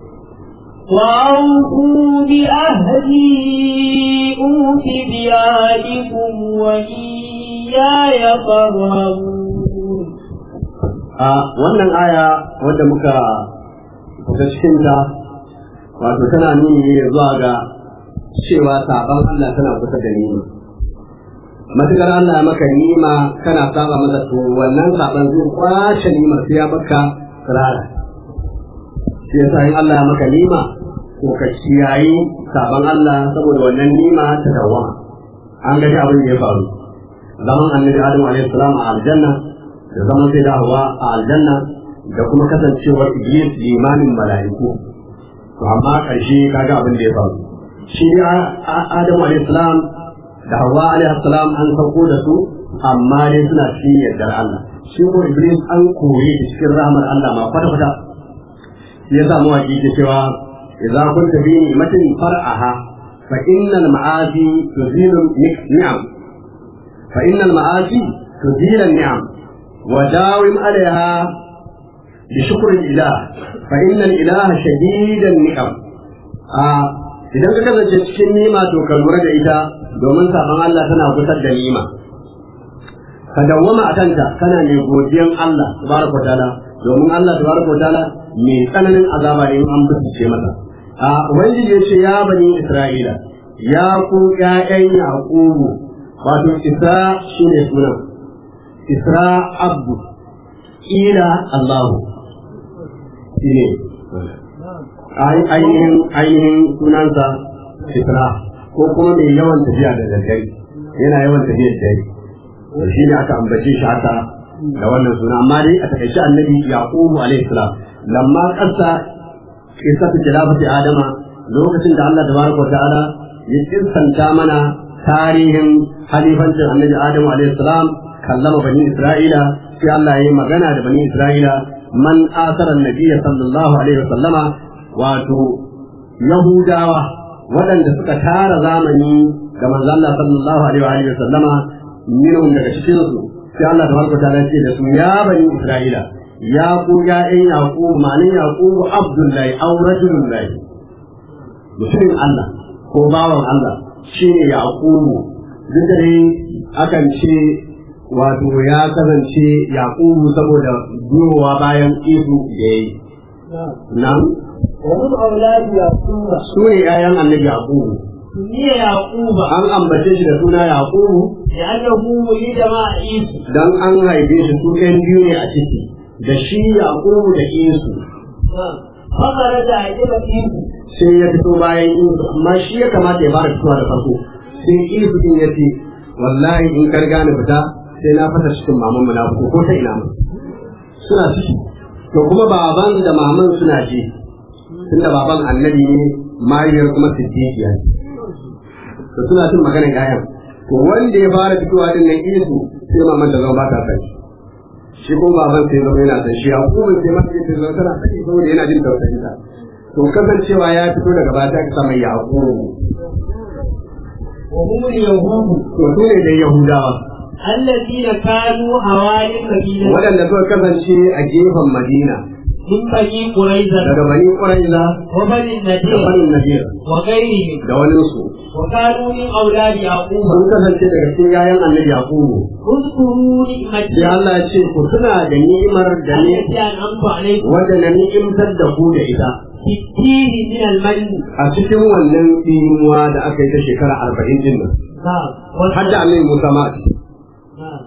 [SPEAKER 2] وأوفوا بأهدي أوف بعهدكم وإياي فارهبون
[SPEAKER 4] a wannan aya wadda muka fita cikinta wato tana nuni ne zuwa ga cewa saban Allah tana kusa da nima matukar Allah maka nima kana saba masa to wannan saban zai kwace nimar sai ya baka rara shi yasa in Allah maka nima to ka kiyayi saban Allah saboda wannan nima ta dawama an ga abin da ya faru zaman annabi Adam alaihi salam a aljanna da zaman sai da Hawwa a aljanna da kuma kasancewar Iblis limamin mala'iku to amma ƙarshe kaga abin da ya faru shi Adamu alayhi salam da Hawwa alayhi salam an sauko da su amma dai suna cikin yardar Allah shi ko Iblis an koyi da cikin rahmar Allah ma kwata kwata ya sa mawaki ke cewa idza kunta bi ni'matin far'aha fa innal ma'asi tuzilu ni'am fa innal ma'asi tuzilu ni'am wa dawim alaiha bi shukri ilah fa innal ilaha shadidan ni'am a idan ka kasance cikin nima to ka lura da ita domin saban Allah tana gusar da nima ka dawwama a kanta kana mai godiyan Allah tabaraka ta'ala domin Allah tabaraka ta'ala mai tsananin azaba ne in an bincike masa a ubangiji ya ce ya bani Isra'ila ya ku ƴaƴan Yaqubu wato Isra shine sunan Isra Abdu ila Allahu shine ainihin ainihin sunansa fitra ko kuma mai yawan tafiya da daddare yana yawan tafiya da dare to shi ne aka ambace shi haka da wannan suna amma dai a takaice annabi yaqubu alaihi salam lamma qassa qissatu jalabati adama lokacin da Allah tabaraka wa ta'ala ya kirsanta mana tarihin halifancin annabi adamu alaihi salam kallama bani isra'ila sai Allah ya yi magana da bani isra'ila man asara annabiyya sallallahu alaihi wa sallama wato Yahudawa waɗanda suka tara zamani ga manzo Allah sallallahu alaihi wa sallama minhum daga cikin su sai Allah tabaraka ta'ala ce da su ya bani Isra'ila ya ku ya ɗan Yaqub ma'anin Yaqub Abdullahi aw rajulullahi mutumin Allah ko bawan Allah shine Yaqub duk da dai akan ce wato ya kasance Yaqub saboda biyowa bayan Isu da yayi na'am
[SPEAKER 2] ومن أولاد يعقوب
[SPEAKER 4] su ne ‘ya'yan annabi Yaqubu.
[SPEAKER 2] سمي يعقوب
[SPEAKER 4] An ambace shi da suna Yaqubu
[SPEAKER 2] لأنه ولد مع عيسى
[SPEAKER 4] don an haife shi su ɗan biyu ne a ciki, da shi Yaqubu da Isu.
[SPEAKER 2] فخرج عجب عيسى
[SPEAKER 4] Sai ya fito bayan Isu, amma shi ya kamata ya fara fitowa da farko. Sai Isu din ya ce, wallahi in ka riga ni fita sai na fasa cikin maman mu na fito ko ta ina mu. Suna ciki. To kuma baban da maman suna ji. Tunda baban annabi ne, mahaifiyar kuma siddiqiya ne. da suna cin maganar ƴaƴan to wanda ya fara fitowa din nan isu sai maman ta zama ba ta kai shi ko baban sai zama yana da shi Yakubu sai ma sai zama tana sani saboda yana jin tausayin ta to kasancewa ya fito daga bata ka sama Yakubu
[SPEAKER 2] وهم اليهود
[SPEAKER 4] to su ne da Yahudawa
[SPEAKER 2] الذين كانوا حوالي المدينة
[SPEAKER 4] waɗanda suka kasance a gefen Madina
[SPEAKER 2] من بني قريظة
[SPEAKER 4] daga Bani Quraiza
[SPEAKER 2] وبني
[SPEAKER 4] da
[SPEAKER 2] النذير
[SPEAKER 4] Bani Nadir
[SPEAKER 2] وغيرهم
[SPEAKER 4] da wani su
[SPEAKER 2] وكانوا من أولاد يعقوب
[SPEAKER 4] sun kasance daga cikin yayan Annabi Yakubu
[SPEAKER 2] اذكروا نعمتي
[SPEAKER 4] sai Allah ya ce ku tuna da ni'imar da ne
[SPEAKER 2] التي أنعمت عليكم
[SPEAKER 4] wanda na ni'imtar da ku da ita
[SPEAKER 2] في الدين من المن
[SPEAKER 4] a cikin wannan tsinuwa da aka yi ta shekara arba'in din nan
[SPEAKER 2] نعم
[SPEAKER 4] har da Annabi Musa ma a ciki
[SPEAKER 2] نعم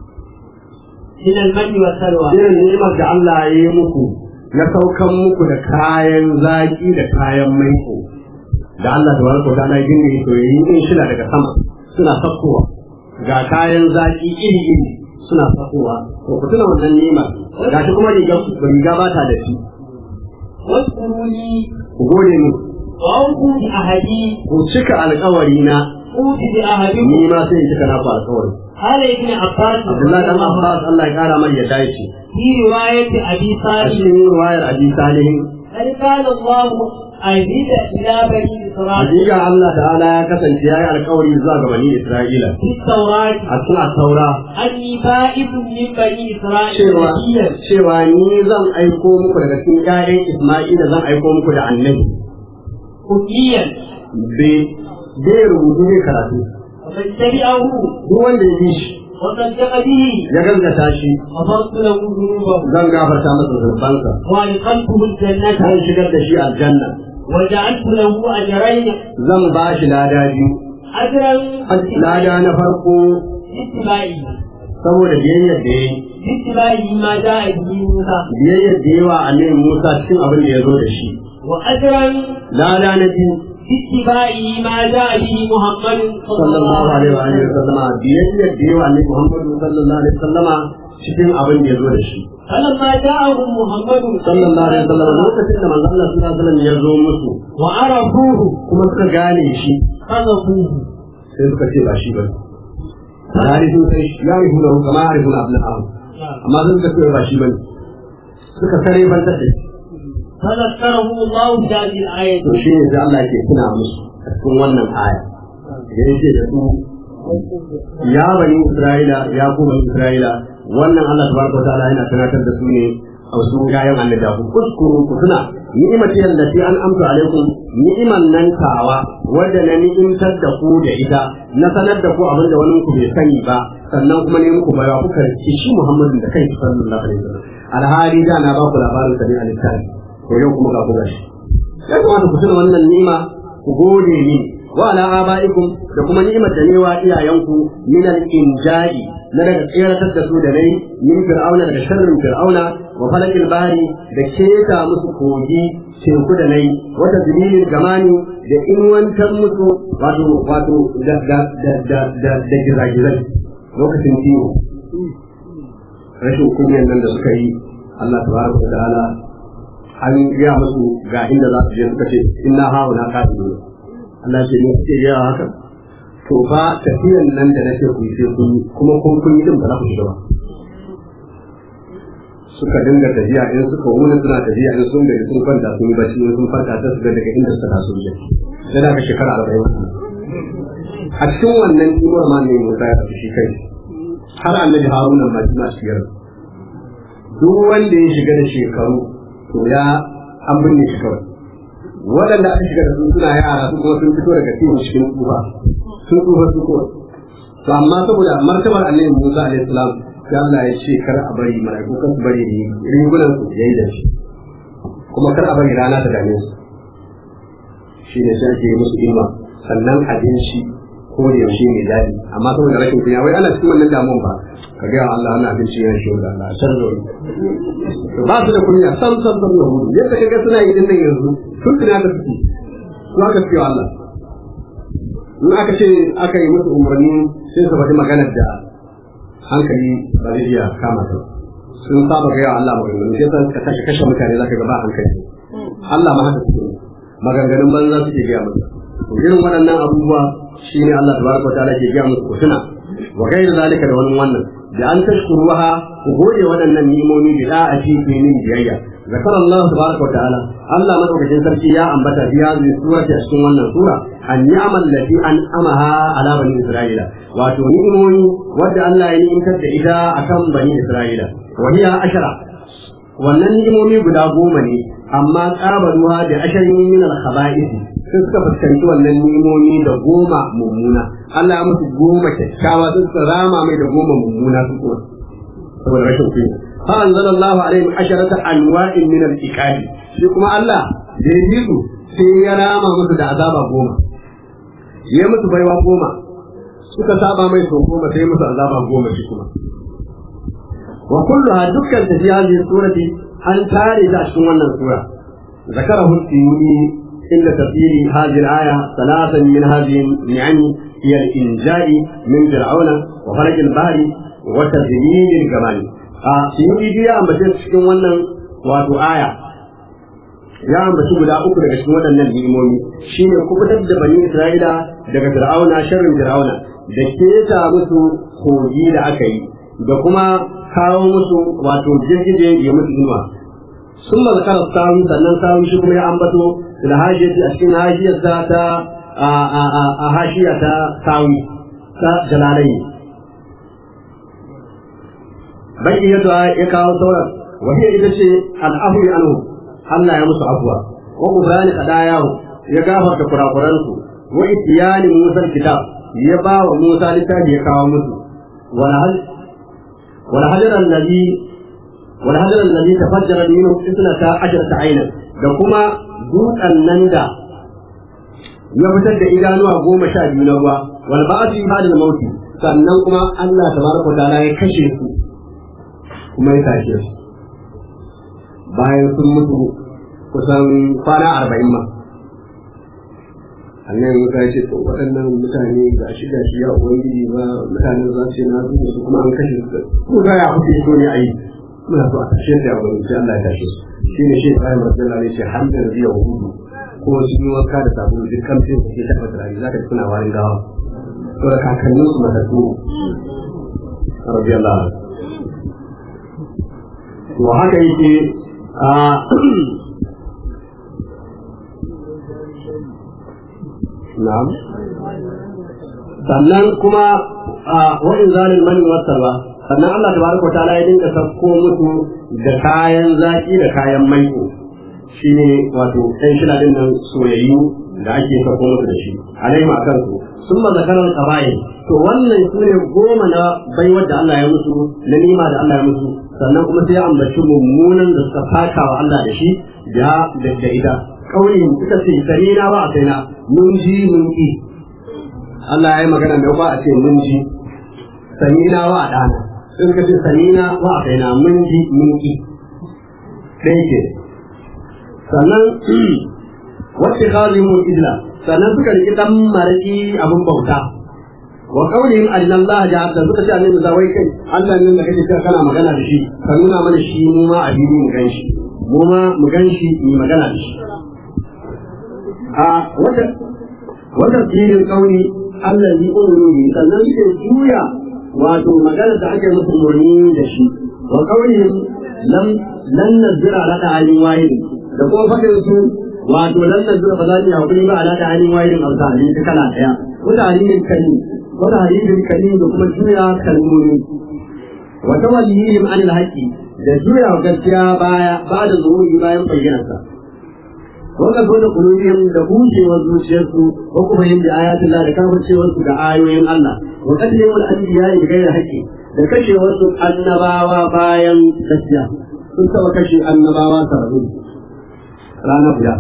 [SPEAKER 2] من المن والسلوى
[SPEAKER 4] irin ni'imar da Allah ya yi muku na saukan muku da kayan zaki da kayan maiko da Allah da barko ta Allah gini to yi in shida daga sama suna sakkowa ga kayan zaki iri iri suna sakkowa to ku tuna wannan ni'imar gashi kuma riga riga ba ta da shi
[SPEAKER 2] واذكروا لي
[SPEAKER 4] ku gode mu
[SPEAKER 2] وأوفوا بعهدي
[SPEAKER 4] ku cika alkawari na
[SPEAKER 2] أوف بعهدكم
[SPEAKER 4] ni ma sai in cika naku alkawari
[SPEAKER 2] قال ابن عباس
[SPEAKER 4] Abdullahi dan Abbas Allah ya kara mai yadda yake
[SPEAKER 2] في رواية أبي
[SPEAKER 4] a
[SPEAKER 2] صالح
[SPEAKER 4] cikin riwayar Abi Salihin
[SPEAKER 2] هل كان الله عزيز إلى بني إسرائيل
[SPEAKER 4] Hakika Allah ta'ala ya kasance ya yi alkawari zuwa ga bani Isra'ila
[SPEAKER 2] في التوراة
[SPEAKER 4] a cikin taura
[SPEAKER 2] أني بائد من بني إسرائيل
[SPEAKER 4] cewa
[SPEAKER 2] نبيا
[SPEAKER 4] cewa ni zan aiko muku daga cikin ƴaƴan Isma'ila zan aiko muku da annabi
[SPEAKER 2] أميا
[SPEAKER 4] bai bai rubutu bai karatu
[SPEAKER 2] ومن تبعه
[SPEAKER 4] duk wanda ya bi shi
[SPEAKER 2] وصدق به
[SPEAKER 4] ya gaskata shi
[SPEAKER 2] غفرت له ذنوبه
[SPEAKER 4] zan gafarta masa zurbansa
[SPEAKER 2] وأدخلته الجنة
[SPEAKER 4] zan shigar da shi aljanna
[SPEAKER 2] وجعلت له أجرين
[SPEAKER 4] zan ba shi lada biyu
[SPEAKER 2] أجرا
[SPEAKER 4] lada na farko
[SPEAKER 2] باتباعه
[SPEAKER 4] saboda biyayyar da ya yi
[SPEAKER 2] باتباعه ما جاء به موسى
[SPEAKER 4] biyayyar da yawa annabi Musa cikin abin da ya zo da shi
[SPEAKER 2] وأجرا
[SPEAKER 4] lada na biyu
[SPEAKER 2] باتباعه ما جاء به محمد
[SPEAKER 4] صلى الله عليه وآله وسلم biyayyar da yawa annabi Muhammad sallallahu alaihi wasallama cikin abin da ya zo da shi
[SPEAKER 2] فلما جاءهم محمد
[SPEAKER 4] sallallahu alaihi wasallam lokacin da manzon Allah sallallahu alaihi wasallam ya zo musu
[SPEAKER 2] وعرفوه
[SPEAKER 4] kuma suka gane shi
[SPEAKER 2] قذفوه
[SPEAKER 4] sai suka ce ba shi ba yarifu sai ya rifu da kama yarifu na abin ahu amma sun suka ce ba shi ba suka kare ban ta
[SPEAKER 2] فذكرهم الله في هذه الآية
[SPEAKER 4] to shi ne sai Allah ke tuna musu a cikin wannan aya da yake da su ya bani Isra'ila ya ku bani Isra'ila wannan Allah tabaraka wa ta'ala yana tunatar da su ne a wasu yayan annabi ku kuskuru ku tuna ni'imati allati an amsa alaikum ni'iman nan tawa wadda na ni'imtar da ku da ita na sanar da ku abin da wani ku bai sani ba sannan kuma ne muku bayawa kuka ci shi Muhammadin da kai sallallahu alaihi wasallam alhali da na ba ku labarin sa ne a littafi to yau kuma ga ku gashi ya kamata ku tuna wannan ni'ima ku gode ni wa ala abaikum da kuma ni'imar da ne wa iyayenku min al-injai na daga tseratar da su da nai min fir'auna daga sharrin fir'auna wa falakil bari da keta musu kogi teku da nai wata zibilin gamani da inwantar musu wato wato da da da da da da gizagizai lokacin kiwo rashin kunyan nan da suka yi Allah tabaraka wa ta'ala an gaya musu ga inda za su je suka ce inna hauna kafirun Allah ce ne kuke gaya haka to fa tafiyan nan da nake ku sai kun yi kuma kun kun yi din ba za ku shiga ba suka dinga tafiya in suka wuni suna tafiya in sun gaji sun kwanta sun yi bacci in sun farka ta su ga daga inda suka taso ne sai da ka shekara arba'in a cikin wannan kimar ma ne Musa ya tafi shi kai har annabi Haruna ma shi ma shigar duk wanda ya shiga da shekaru to ya an binne shi kawai waɗanda aka shiga da su suna yara su kuma sun fito daga cikin cikin tsufa sun tsufa su kawai to amma saboda martabar annabi Musa alaihi salam sai Allah ya ce kar a bari mala'iku kan su bari rigunan su yayi da shi kuma kar a bari rana ta dame su shi ne sai ake yi musu ilma sannan abinci ko da yaushe mai daɗi amma saboda rashin kunya wai ana cikin wannan damuwan ba ka ga Allah ana abinci yana shi da Allah sar da wani ba su da kunya sam sam sam da hudu yadda kaga suna yi din nan yanzu sun tuna da suke su aka ce wa Allah in aka ce aka yi musu umarni sai su faɗi maganar da hankali ba zai iya kama ta sun saba ga yawa Allah maganganu sai ka kashe kashe mutane zaka ga ba hankali Allah ma haka suke maganganun banza suke gaya masa to irin waɗannan abubuwa shine Allah tabaraka wa ta'ala ke gaya musu ku tuna wa ghayr zalika da wannan wannan da an tashkuruha ku gode waɗannan ni'imomi bi da'ati fi min biyayya ذكر الله تبارك وتعالى الله مدوكين سركي يا أنبتا في هذه السورة أشكون wannan sura النعم التي أنعمها على بني إسرائيل واتو نعموني ودى الله ينعمت إذا أكم بني إسرائيل وهي أشرة wannan ni'imomi guda goma ne amma ƙabaruwa da ashirin min al-khaba'ith sun suka fuskanci wannan ni'imomi da goma mummuna Allah ya musu goma kyakkyawa sun suka rama mai da goma mummuna su kuma saboda rashin kunya fa anzalallahu alaihim asharata anwa'in min al-iqab shi kuma Allah da ya su sai ya rama musu da azaba goma ya musu baiwa goma suka saba mai sau goma sai musu azaba goma shi kuma وكلها دكان في هذه السورة أن تاري تأشكم أن السورة ذكره السيوطي عند تفسير هذه الآية ثلاثا من هذه النعم هي الإنجاء من فرعون وفلك البحر وتذليل الجمال سيوطي دي أن بشير تشكم أن واتو آية ya ambaci guda uku daga cikin waɗannan ni'imomi shine kubutar da bani Isra'ila daga Fir'auna sharrin Fir'auna da keta musu kogi da aka yi da kuma kawo musu wato girgije ya musu inuwa sun ma zakara sawu sannan sawu shi kuma ya ambato da hajiyar a cikin hajiyar ta ta a hashiya ta sawu ta jalalai baki yadda ya kawo sauran wahiyar ita ce al'afu ya anhu Allah ya musu afuwa wa kubrani kadayahu ya gafarta kurakuransu wa itiyani musa kitab ya ba wa musa littafi ya kawo musu wala والحجر الذي والحجر الذي تفجر منه اثنتا عشرة عينا da kuma dutsen nan da ya fitar da idanuwa goma sha biyu na ruwa wal ba'atu ba'da mauti sannan kuma Allah tabaraka wa ta'ala ya kashe su kuma ya tashe su bayan sun mutu kusan kwana arba'in ma annan ya ce to waɗannan mutane ga shi ga shi ya ubangiji ba mutanen za su yi na zuwa su kuma an kashe su ko ga ya kuke so ne a yi muna so a tashe su ya ubangiji sai Allah ya tashe su shi ne shi Ibrahim Rasulullah ne ce har da zai hudu ko su yi wanka da sabulu duk kamfin su ke taɓa turare za ka ji suna warin gawa to da kakannin su matattu rabbi Allah to haka yake a na'am sannan kuma a wa'in zalil mani wasarwa sannan Allah tabaraka wa ta'ala ya dinga sako musu da kayan zaki da kayan maiko shine wato ɗan shida din nan soyayyu da ake sako musu da shi alai ma kansu sun ma zakarar qaba'i to wannan su ne goma na baiwar da Allah ya musu na nima da Allah ya musu sannan kuma sai ya ambaci mummunan da suka faka wa Allah da shi da da ita kauli suka ce sani na ba a sai na mun ji mun ki Allah ya yi magana da ba a ce mun ji sani na wa a dana sun ka ce sani na wa a sai na mun ji mun ki dai ke sannan wacce kazi mun idla sannan suka riki dan maraki abin bauta wa qaulihim anna Allah ja'ala suka ce annabi zawai kai Allah ne da kake kana magana da shi ka nuna mana shi mu ma a mu gan shi mu ma mu gan shi mu magana da shi a wata wata filin kauni Allah yi umarni sannan suke juya wato magana da ake musu umarni da shi wa kaunihim lam lan nazira ala da halin wahidi da kuma fadin su wato lan nazira ba za ni hakuri ba ala da halin wahidin amsa ne ta kala daya wata halin kalli wata halin kalli da kuma juya kalmomi wa tawallihim anil haqqi da juya gaskiya baya ba da zuhuri bayan bayyanarsa wanda zo da kulubiyar da bushewar zuciyarsu ko kuma yin da ayatun Allah da kafircewar su da ayoyin Allah wa kadin wal anbiya bi ghairi haqqi da kashewar su annabawa bayan gaskiya sun taba kashe annabawa sarrafu rana guda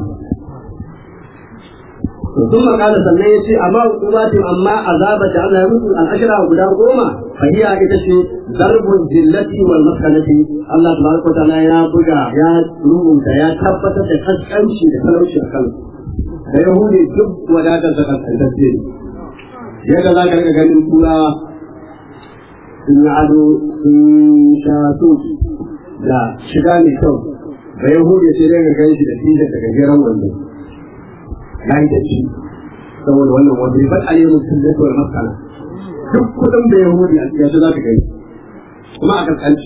[SPEAKER 4] ثم قال sannan ya ce amma hukumati amma azabar da Allah ya mutu al'ashira guda goma fahiya ita ce darbun jillati wal maskanati Allah tabaraka wa ta'ala ya buga ya rubuta ya tabbatar da kaskanci da talauci a kan da yahudi duk wadatar da kaskantacce yadda za ka rika ganin turawa sun yi ado sun sha soki da shiga mai kyau da yahudi sai dai ga ganshi da tijar daga gajeren wando ya yi da shi saboda wannan wanda ya bar alayyar mutum da kawai matsala duk kudin da yahudi a cikin za ka gani kuma a kaskanci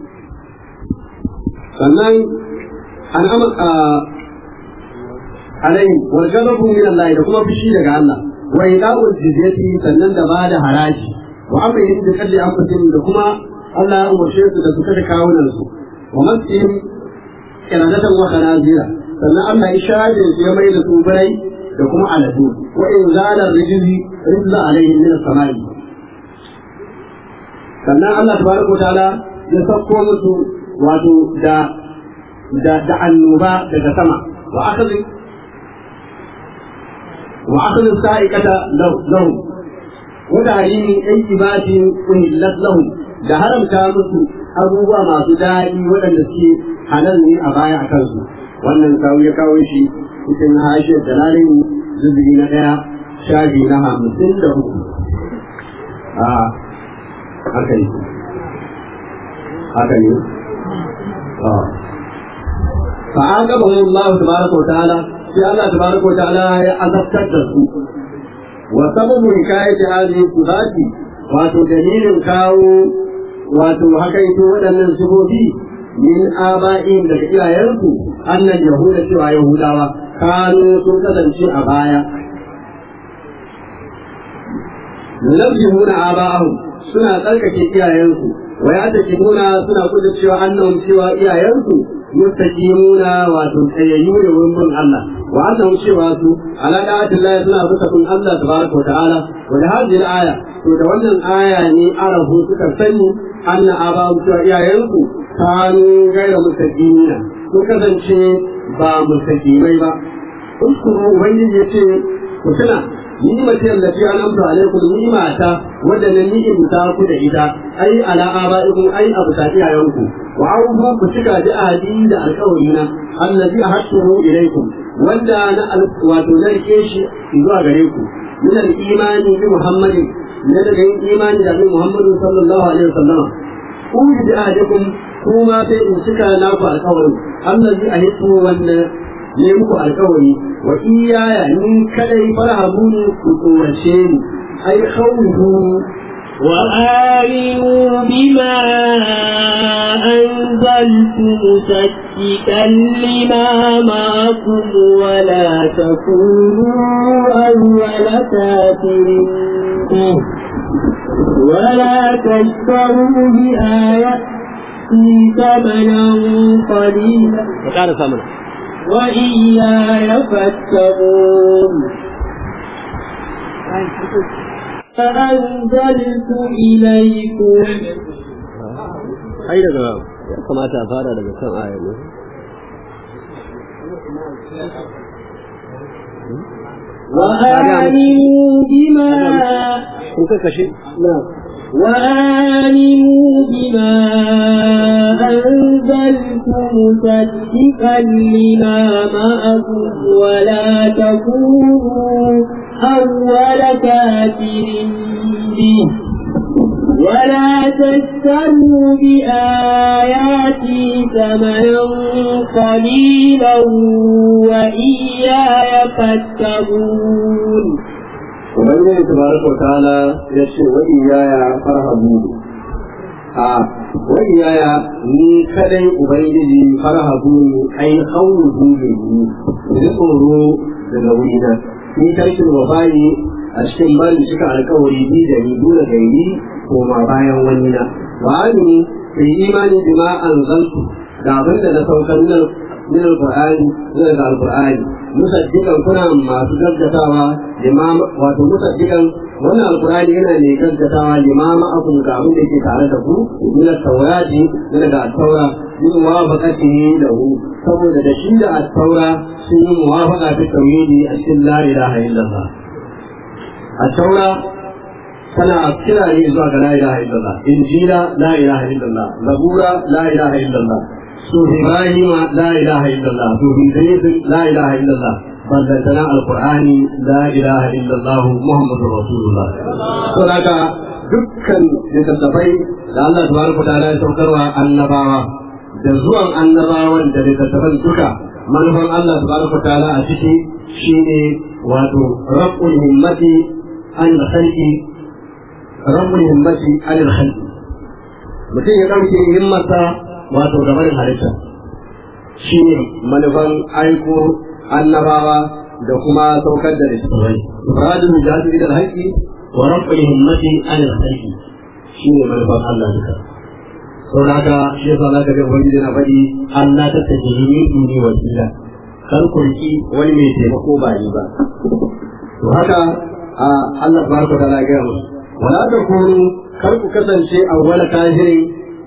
[SPEAKER 4] sannan an amma alai wal ghadabu min Allah da kuma fushi daga Allah wa ida'ul jizyati sannan da ba da haraji wa amma yin da kalli an da kuma Allah ya umarce su da su kada kawunan su wa masihim kiradatan wa khanazira sannan Allah ya shaje su ya mai da su bai da kuma aladu wa in zala rijzi rizla alaihim min as-samai sannan Allah tabaraka wa ta'ala ya sauko musu wato da da da annoba daga sama wa akhadhi wa akhadhi sa'iqata lahum wa ta'limi ayyibatin uhillat lahum da haramta musu abubuwa masu daɗi waɗanda suke halal ne a baya a kansu wannan kawo ya kawo shi cikin hashiyar dalalin zubi na ɗaya shafi na hamsin da uku a haka ne haka ne فعاقبهم الله تبارك وتعالى في الله تبارك وتعالى أذكر su وسبب حكاية هذه الصفات wato dalilin kawo wato haka ito waɗannan sifofi min aba'in daga iyayensu annan yahuda cewa yahudawa kanu sun kasance a baya yunabbihuna aba'ahum suna tsarkake iyayensu wa ya nuna suna kuda cewa annahum cewa iyayensu mustaqimuna wato tsayayyu da wurin bin Allah wa annahum cewa su ala da'atillahi suna bisa bin Allah tabaraka wa ta'ala wa da hadhihi al-aya to da wannan aya ne arahu suka sani anna aba'ahum cewa iyayensu kanu gaira mustaqimina sun kasance ba mustaqimai ba uskuru ubangiji ya ce ku tuna ni'imati allati an'amtu alaykum ni'mata wadda na ni'imta ku da ita ai ala aba'ikum ai abu ta iyayenku wa aufu ku cika da ahadi da alƙawari na allazi ahadtuhu ilaykum wanda na wato na rike shi zuwa gare ku min al-imani bi muhammadin ne daga yin imani da bi muhammadu sallallahu alaihi wasallam ku bi ahadikum kuma sai in cika naku alƙawari allazi ahadtu wanda ne muku alƙawari wa iyaya ni kadai farhabuni ku tsorace ni ai khawfu
[SPEAKER 2] وآمنوا بما أنزلت مصدقا لما معكم ولا تكونوا أول كافر به ولا تشتروا بآياتي ثمنا قليلا وإياي فاتقون فأنزلت إليكم
[SPEAKER 4] ai daga ya kamata a fara daga kan aya ne
[SPEAKER 2] وآمنوا بما
[SPEAKER 4] kun ka kashe
[SPEAKER 2] وآمنوا بما أنزلت مصدقا لما معكم ولا تكونوا أول كافر به ولا تشتروا بآياتي ثمنا قليلا وإياي فاتقون
[SPEAKER 4] ubangiji tabaraka wa ta'ala ya ce wa iyaya farhabu a wa iyaya ni kadai ubangiji farhabu ai khawfu ni ni tsoro daga wurina ni tarkin wafayi a cikin bani cika alkawari ni da ni dole gairi ko ma bayan wani na wa amini fi imani bima anzaltu da abin da na saukar nan min alqur'ani daga alqur'ani musaddiqan kuna masu gaggatawa limam wato musaddiqan wannan alqur'ani yana ne gaggatawa limama akun ga abin da ke tare da ku min at-taurati daga at-taura min muwafaqatihi lahu saboda da shi da at-taura sun yi muwafaqa ta tauhidi a cikin la ilaha illallah at-taura tana kira ne zuwa ga la ilaha illallah injila la ilaha illallah zabura la ilaha illallah سوف إبراهيم لا إله إلا الله سوف إدريس لا إله إلا الله بلدنا القرآن لا إله إلا الله محمد رسول الله هناك dukkan littattafai da Allah tabaraka ta'ala ya saukarwa annabawa da zuwan annabawan da littattafan duka manufan Allah tabaraka ta'ala a ciki shine wato rabbul himmati an khalqi rabbul himmati alil khalq mutum ya dauke himmarsa wato gaban halitta shi ne manufan aiko annabawa da kuma saukar da littattafai ifradun jasi da haƙƙi wa rabbul himmati alil khalq shi ne manufan Allah duka sau da haka shi yasa za ka ga ubangiji na faɗi Allah ta tafi ni duni wasila kar ku riki wani mai taimako ba ni ba to haka a Allah baraka ta lafiya mu wala ta kunu kar ku kasance a wala kafirin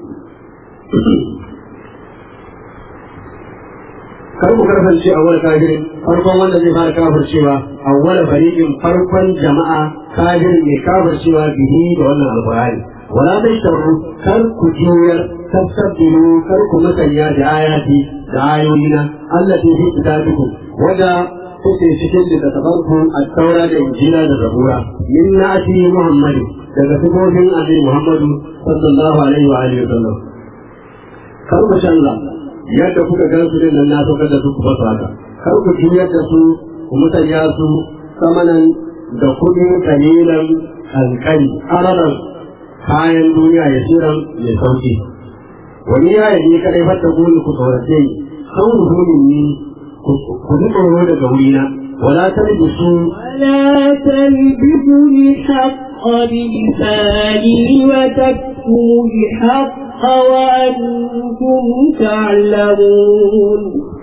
[SPEAKER 4] kar ku kasance a wala kafirin farkon wanda zai fara kafircewa a wala fariqin farkon jama'a kafirin mai kafircewa bihi da wannan alqur'ani wala tashtaru kar ku juyar tasabbilu kar ku musanya da ayati da ayoyina allati fi kitabikum wada kuke cikin littattafanku a taura da injila da zabura min na'ati muhammadu daga sifofin annabi muhammadu sallallahu alaihi wa alihi wasallam kar ku canza yadda kuka gan su din nan na saukar da su ku fasa haka kar ku juyar da su ku musanya su samanan da kuɗi kalilan kankani araran kayan duniya ya shirin mai sauki wani ya yi kadai fata goni ku tsorace ni kan ruhunin ni ku ji tsoro daga wurina wala talbisu
[SPEAKER 2] ولا تلبسوا الحق بلساني وتكتموا الحق وأنتم تعلمون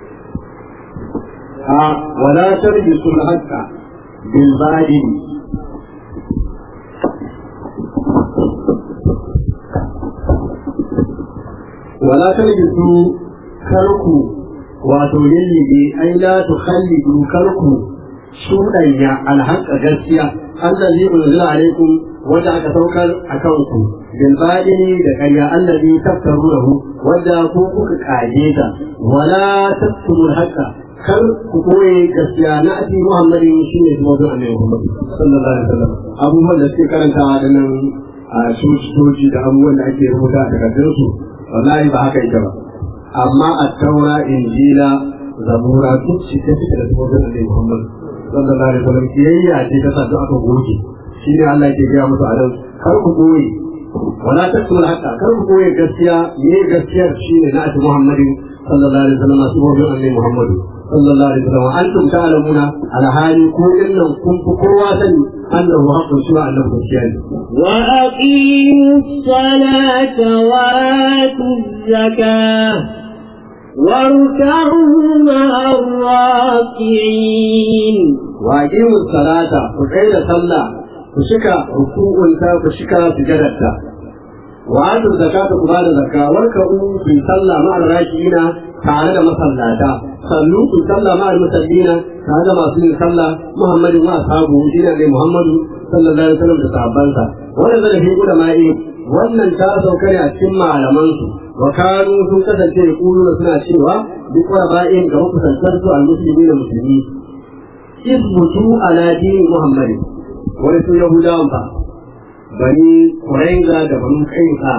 [SPEAKER 4] a wala talbisu al-haqqa bil batil wala talbisu karku wato yallibe ai la tukhallidu karku shudanya alhaqqa gaskiya allazi unzila alaikum wanda aka saukar akan ku bil badini da ƙarya allazi taftaruhu wanda ku kuka kaje ta wala taktumul haqqa kar ku koye gaskiya na ati muhammadin shine zuwa annabi muhammad sallallahu alaihi wasallam abubuwan da suke karantawa da nan a sojoji da abubuwan da ake rubuta a takardunsu wallahi ba haka ita ba amma a taura injila zabura duk shi ta fita da tsohon da muhammad sallallahu alaihi wasallam kiyayya ce ta sa duk aka goge shi ne Allah ke gaya musu a nan kar ku koyi wala taktumul haqqa kar ku koyi gaskiya me gaskiyar shine na ati muhammadin sallallahu alaihi wasallam tsohon annabi muhammad sallallahu alaihi wasallam antum ta'lamuna ala hali ku illan kun fi kowa sani annahu haqqun shi annabi gaskiya ne
[SPEAKER 2] وأقيموا الصلاة وآتوا الزكاة واركعوا مع الراكعين
[SPEAKER 4] واقيموا الصلاة وقيل صلى وشكا ركوعا وشكا سجدتا وآتوا الزكاة كبار زكاة واركعوا في صلى مع الراكعين تعالى مصلاتا صلوا في صلى مع المسلمين تعالى ما في صلى محمد وأصحابه دين محمد صلى الله عليه وسلم تصحابانسا ونزل في علمائه wannan ta sauka ne a cikin malamansu wa kanu sun kasance da kuluna suna cewa duk wa ba'in ga makusantar su al-muslimi da musulmi isbutu ala dini muhammadin wani sun yahudawan ba bani kuraiza da bani kainka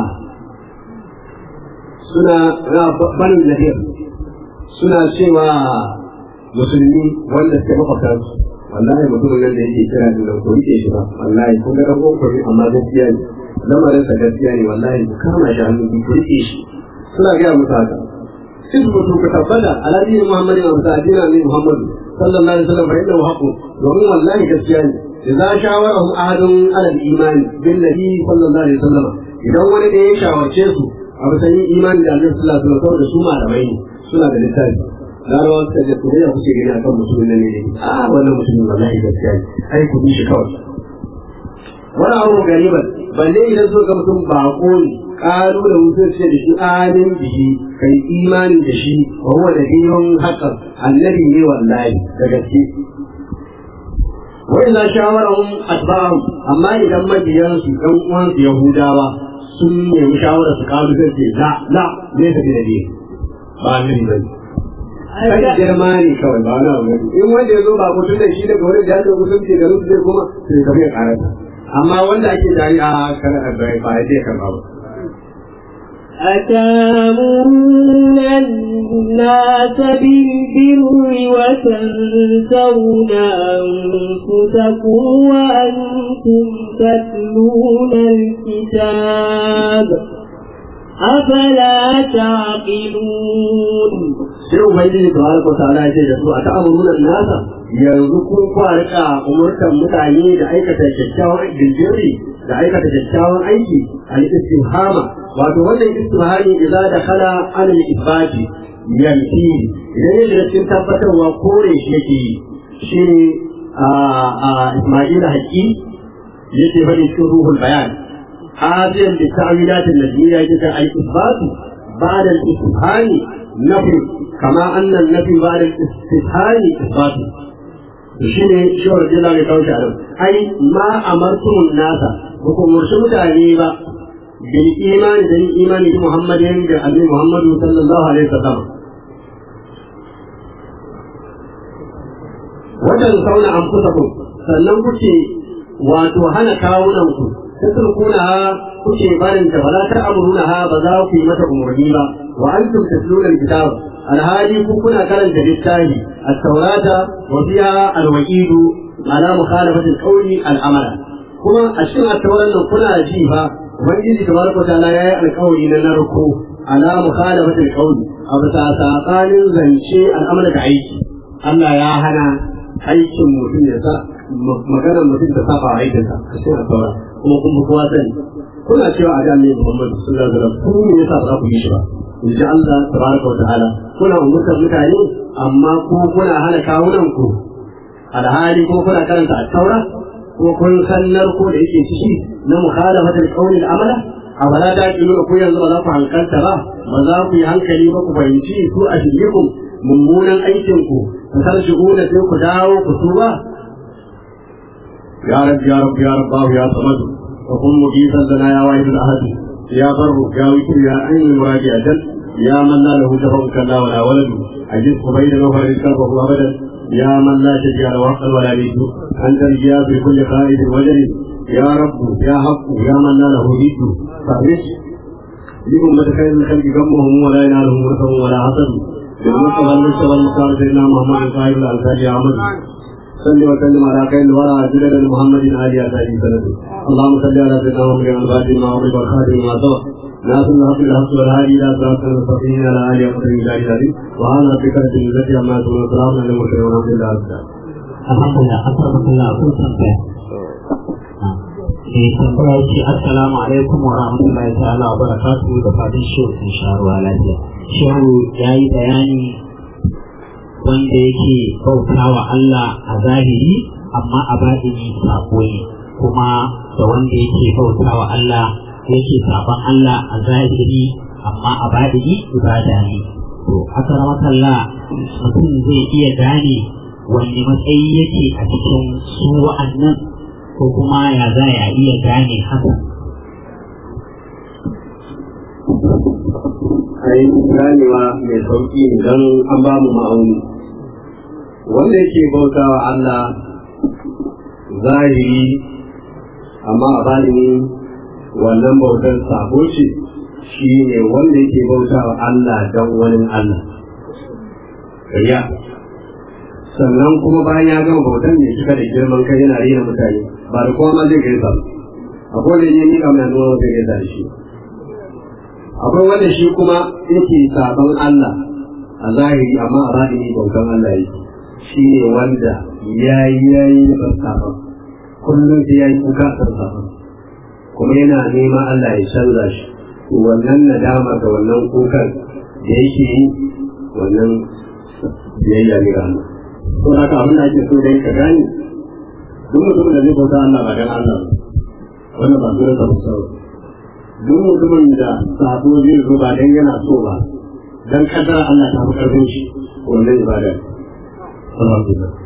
[SPEAKER 4] suna na bani lahir suna cewa musulmi wanda suke makwabtar su wallahi mutumin nan da yake kira da nan ko rike shi ba wallahi kun ga dan kokari amma gaskiya ne lamarin sa gaskiya ne wallahi ku kama shi hannu ku rike shi suna ga musu haka isbutu ka tabbata ala dini muhammadin wa sa'adina ne muhammadu sallallahu alaihi wasallam fa innahu haqqun domin wallahi gaskiya ne idza shawarahum ahadun ala al-iman billahi sallallahu alaihi wasallam idan wani da ya shawarce su a bisa yin imani da Allah sallallahu alaihi wasallam da su malamai ne suna da littafi larabawa suka ce ku da kuke gani akan mutumin nan ne a wannan mutumin wallahi gaskiya ne ai ku bi shi kawai wani abu gariban balle idan so ga mutum bako ne ƙaru da mutum ce da shi amin bihi kai imani da shi wa huwa da biyun haƙar annabi ne wallahi da gaske wa idza shawarahum atba'ahum amma idan mabiyansu ɗan uwansu yahudawa sun nemi shawara su kawo zai ce la la ne ta da ne ba annabi ba ne kai girma ne kawai ba na wani in wanda ya zo ba mutum da shi daga wani jami'in musulunci da rusu zai kuma sai ka mai karata amma wanda ake jari a kana ba ya zai karba ba
[SPEAKER 2] أتامرون الناس بالبر وتنسون أنفسكم وأنتم تتلون الكتاب أفلا تعقلون
[SPEAKER 4] sai ubangiji tabaraka wa ta'ala ya ce da su a ta'amuruna nasa yanzu kun kwarika umurtan mutane da aikata kyakkyawan bilbirri da aikata kyakkyawan aiki al istifhama wato wannan istifhami idza dakhala ala al isbati yanfi idan ya shiga cikin tabbatarwa kore shi yake yi shine a a Isma'il Haqqi yake bari cikin ruhul bayan هذه بالتعويلات النجمية يجب الإثبات بعد الاستفهام نفي كما أن النفي بعد الاستفهام إثبات shine shi wa rajula mai kawo shahararru ai ma amartum nasa ba ku murshi mutane ba bil imani da yin imani da muhammadin da annabi muhammadu sallallahu alaihi wasallam wajen sauna an kusa ku sannan kuke wato hana kawunan ku tatrukuna kuke barin ta bala ta amruna ha ba za ku yi mata umarni ba wa antum tatluna alkitab alhali ku kuna karanta littafi at-taurata wa fiha al-waqid ala mukhalafati al-qawli al-amala kuma a cikin at-tauran nan kuna ji fa ubangiji tabaraka ta'ala yayi alƙawari na narko ala mukhalafati al-qawli a bisa saƙanin zance al'amala da aiki Allah ya hana aikin mutum ya sa maganar mutum ta saba aikinsa a cikin at-taura kuma kun kowa sani kuna cewa a jami'in Muhammad sallallahu alaihi wasallam ku ne yasa ba za ku yi shi ba in ji Allah tabaraka wa ta'ala kuna umurtar mutane amma ko kuna hana kawunan ku alhali ko kuna karanta at-taura ko kun san narko da yake ciki na mukhalafatul qawli al-amala a wala da ki ku yanzu ba za ku hankalta ba ba za ku yi hankali ba ku fahimci su a shirikun mummunan aikin ku ku tarji'una sai ku dawo ku tuba يا رب يا رب يا رب يا صمد وكن مجيبا لنا يا واحد الاحد يا بر يا وكر يا عين المراد اجل يا من لا له شفع كلا ولا ولد عجز بين نوفر كربه ابدا يا من لا شجع له حقا ولا بيت انت الجيا في كل خائف وجل يا رب يا حق يا من لا له بيت فاحرص لأمة خير الخلق غمهم ولا ينالهم نفع ولا حسد بالمصطفى المصطفى المختار سيدنا محمد صاحب الانصار يا عمد صل وسلم على خير الورى سيدنا محمد علي عليه سنته اللهم صل على سيدنا محمد الفاتح ما أغلق والخاتم ما سبق ناصر الحق الحق والهادي الى صراط المستقيم على اله وصحبه اجمعين وعن ربك رب العزه عما يصفون وسلام على المرسلين والحمد لله رب العالمين
[SPEAKER 1] alhamdulillah akramakallah kun tambaya eh tambaya ce assalamu alaikum wa rahmatullahi ta'ala wa barakatuhu da fadin shehu sun sha ruwa lafiya shehu ya yi bayani wanda yake bauta wa Allah a zahiri amma a baɗini sako ne kuma da wanda yake bauta wa Allah yake saban Allah a zahiri amma a baɗini ibada ne to haka ramakalla mutum zai iya gane wanne matsayi yake a cikin su wa'annan ko kuma ya za ya iya gane haka
[SPEAKER 4] ai ganewa mai sauki ne don an ba mu ma'auni wanda yake bautawa Allah zahiri amma a bani wannan bautar sabo ce shi ne wanda yake bautawa Allah don wani Allah riya sannan kuma bayan ya gama bautan ne suka da girman kai yana rena mutane ba da kowa ma zai gaisa akwai da ne ni kamar nuna zai gaisa da shi akwai wanda shi kuma yake sabon Allah a zahiri amma a zahiri bautan Allah yake shi ne wanda ya yi ya yi da sabon kullum sai ya yi kuka a sabon kuma yana neman Allah ya canza shi to wannan nadama da wannan kukan da yake yi wannan biyayya ne ga Allah to haka abin da ake so dai ka gane duk mutum da zai bauta Allah ba dan Allah ba wannan ba dole ka musa duk mutumin da sabo zai zo ba dan yana so ba dan kadar Allah ta fi karfin shi wannan ibada alhamdulillah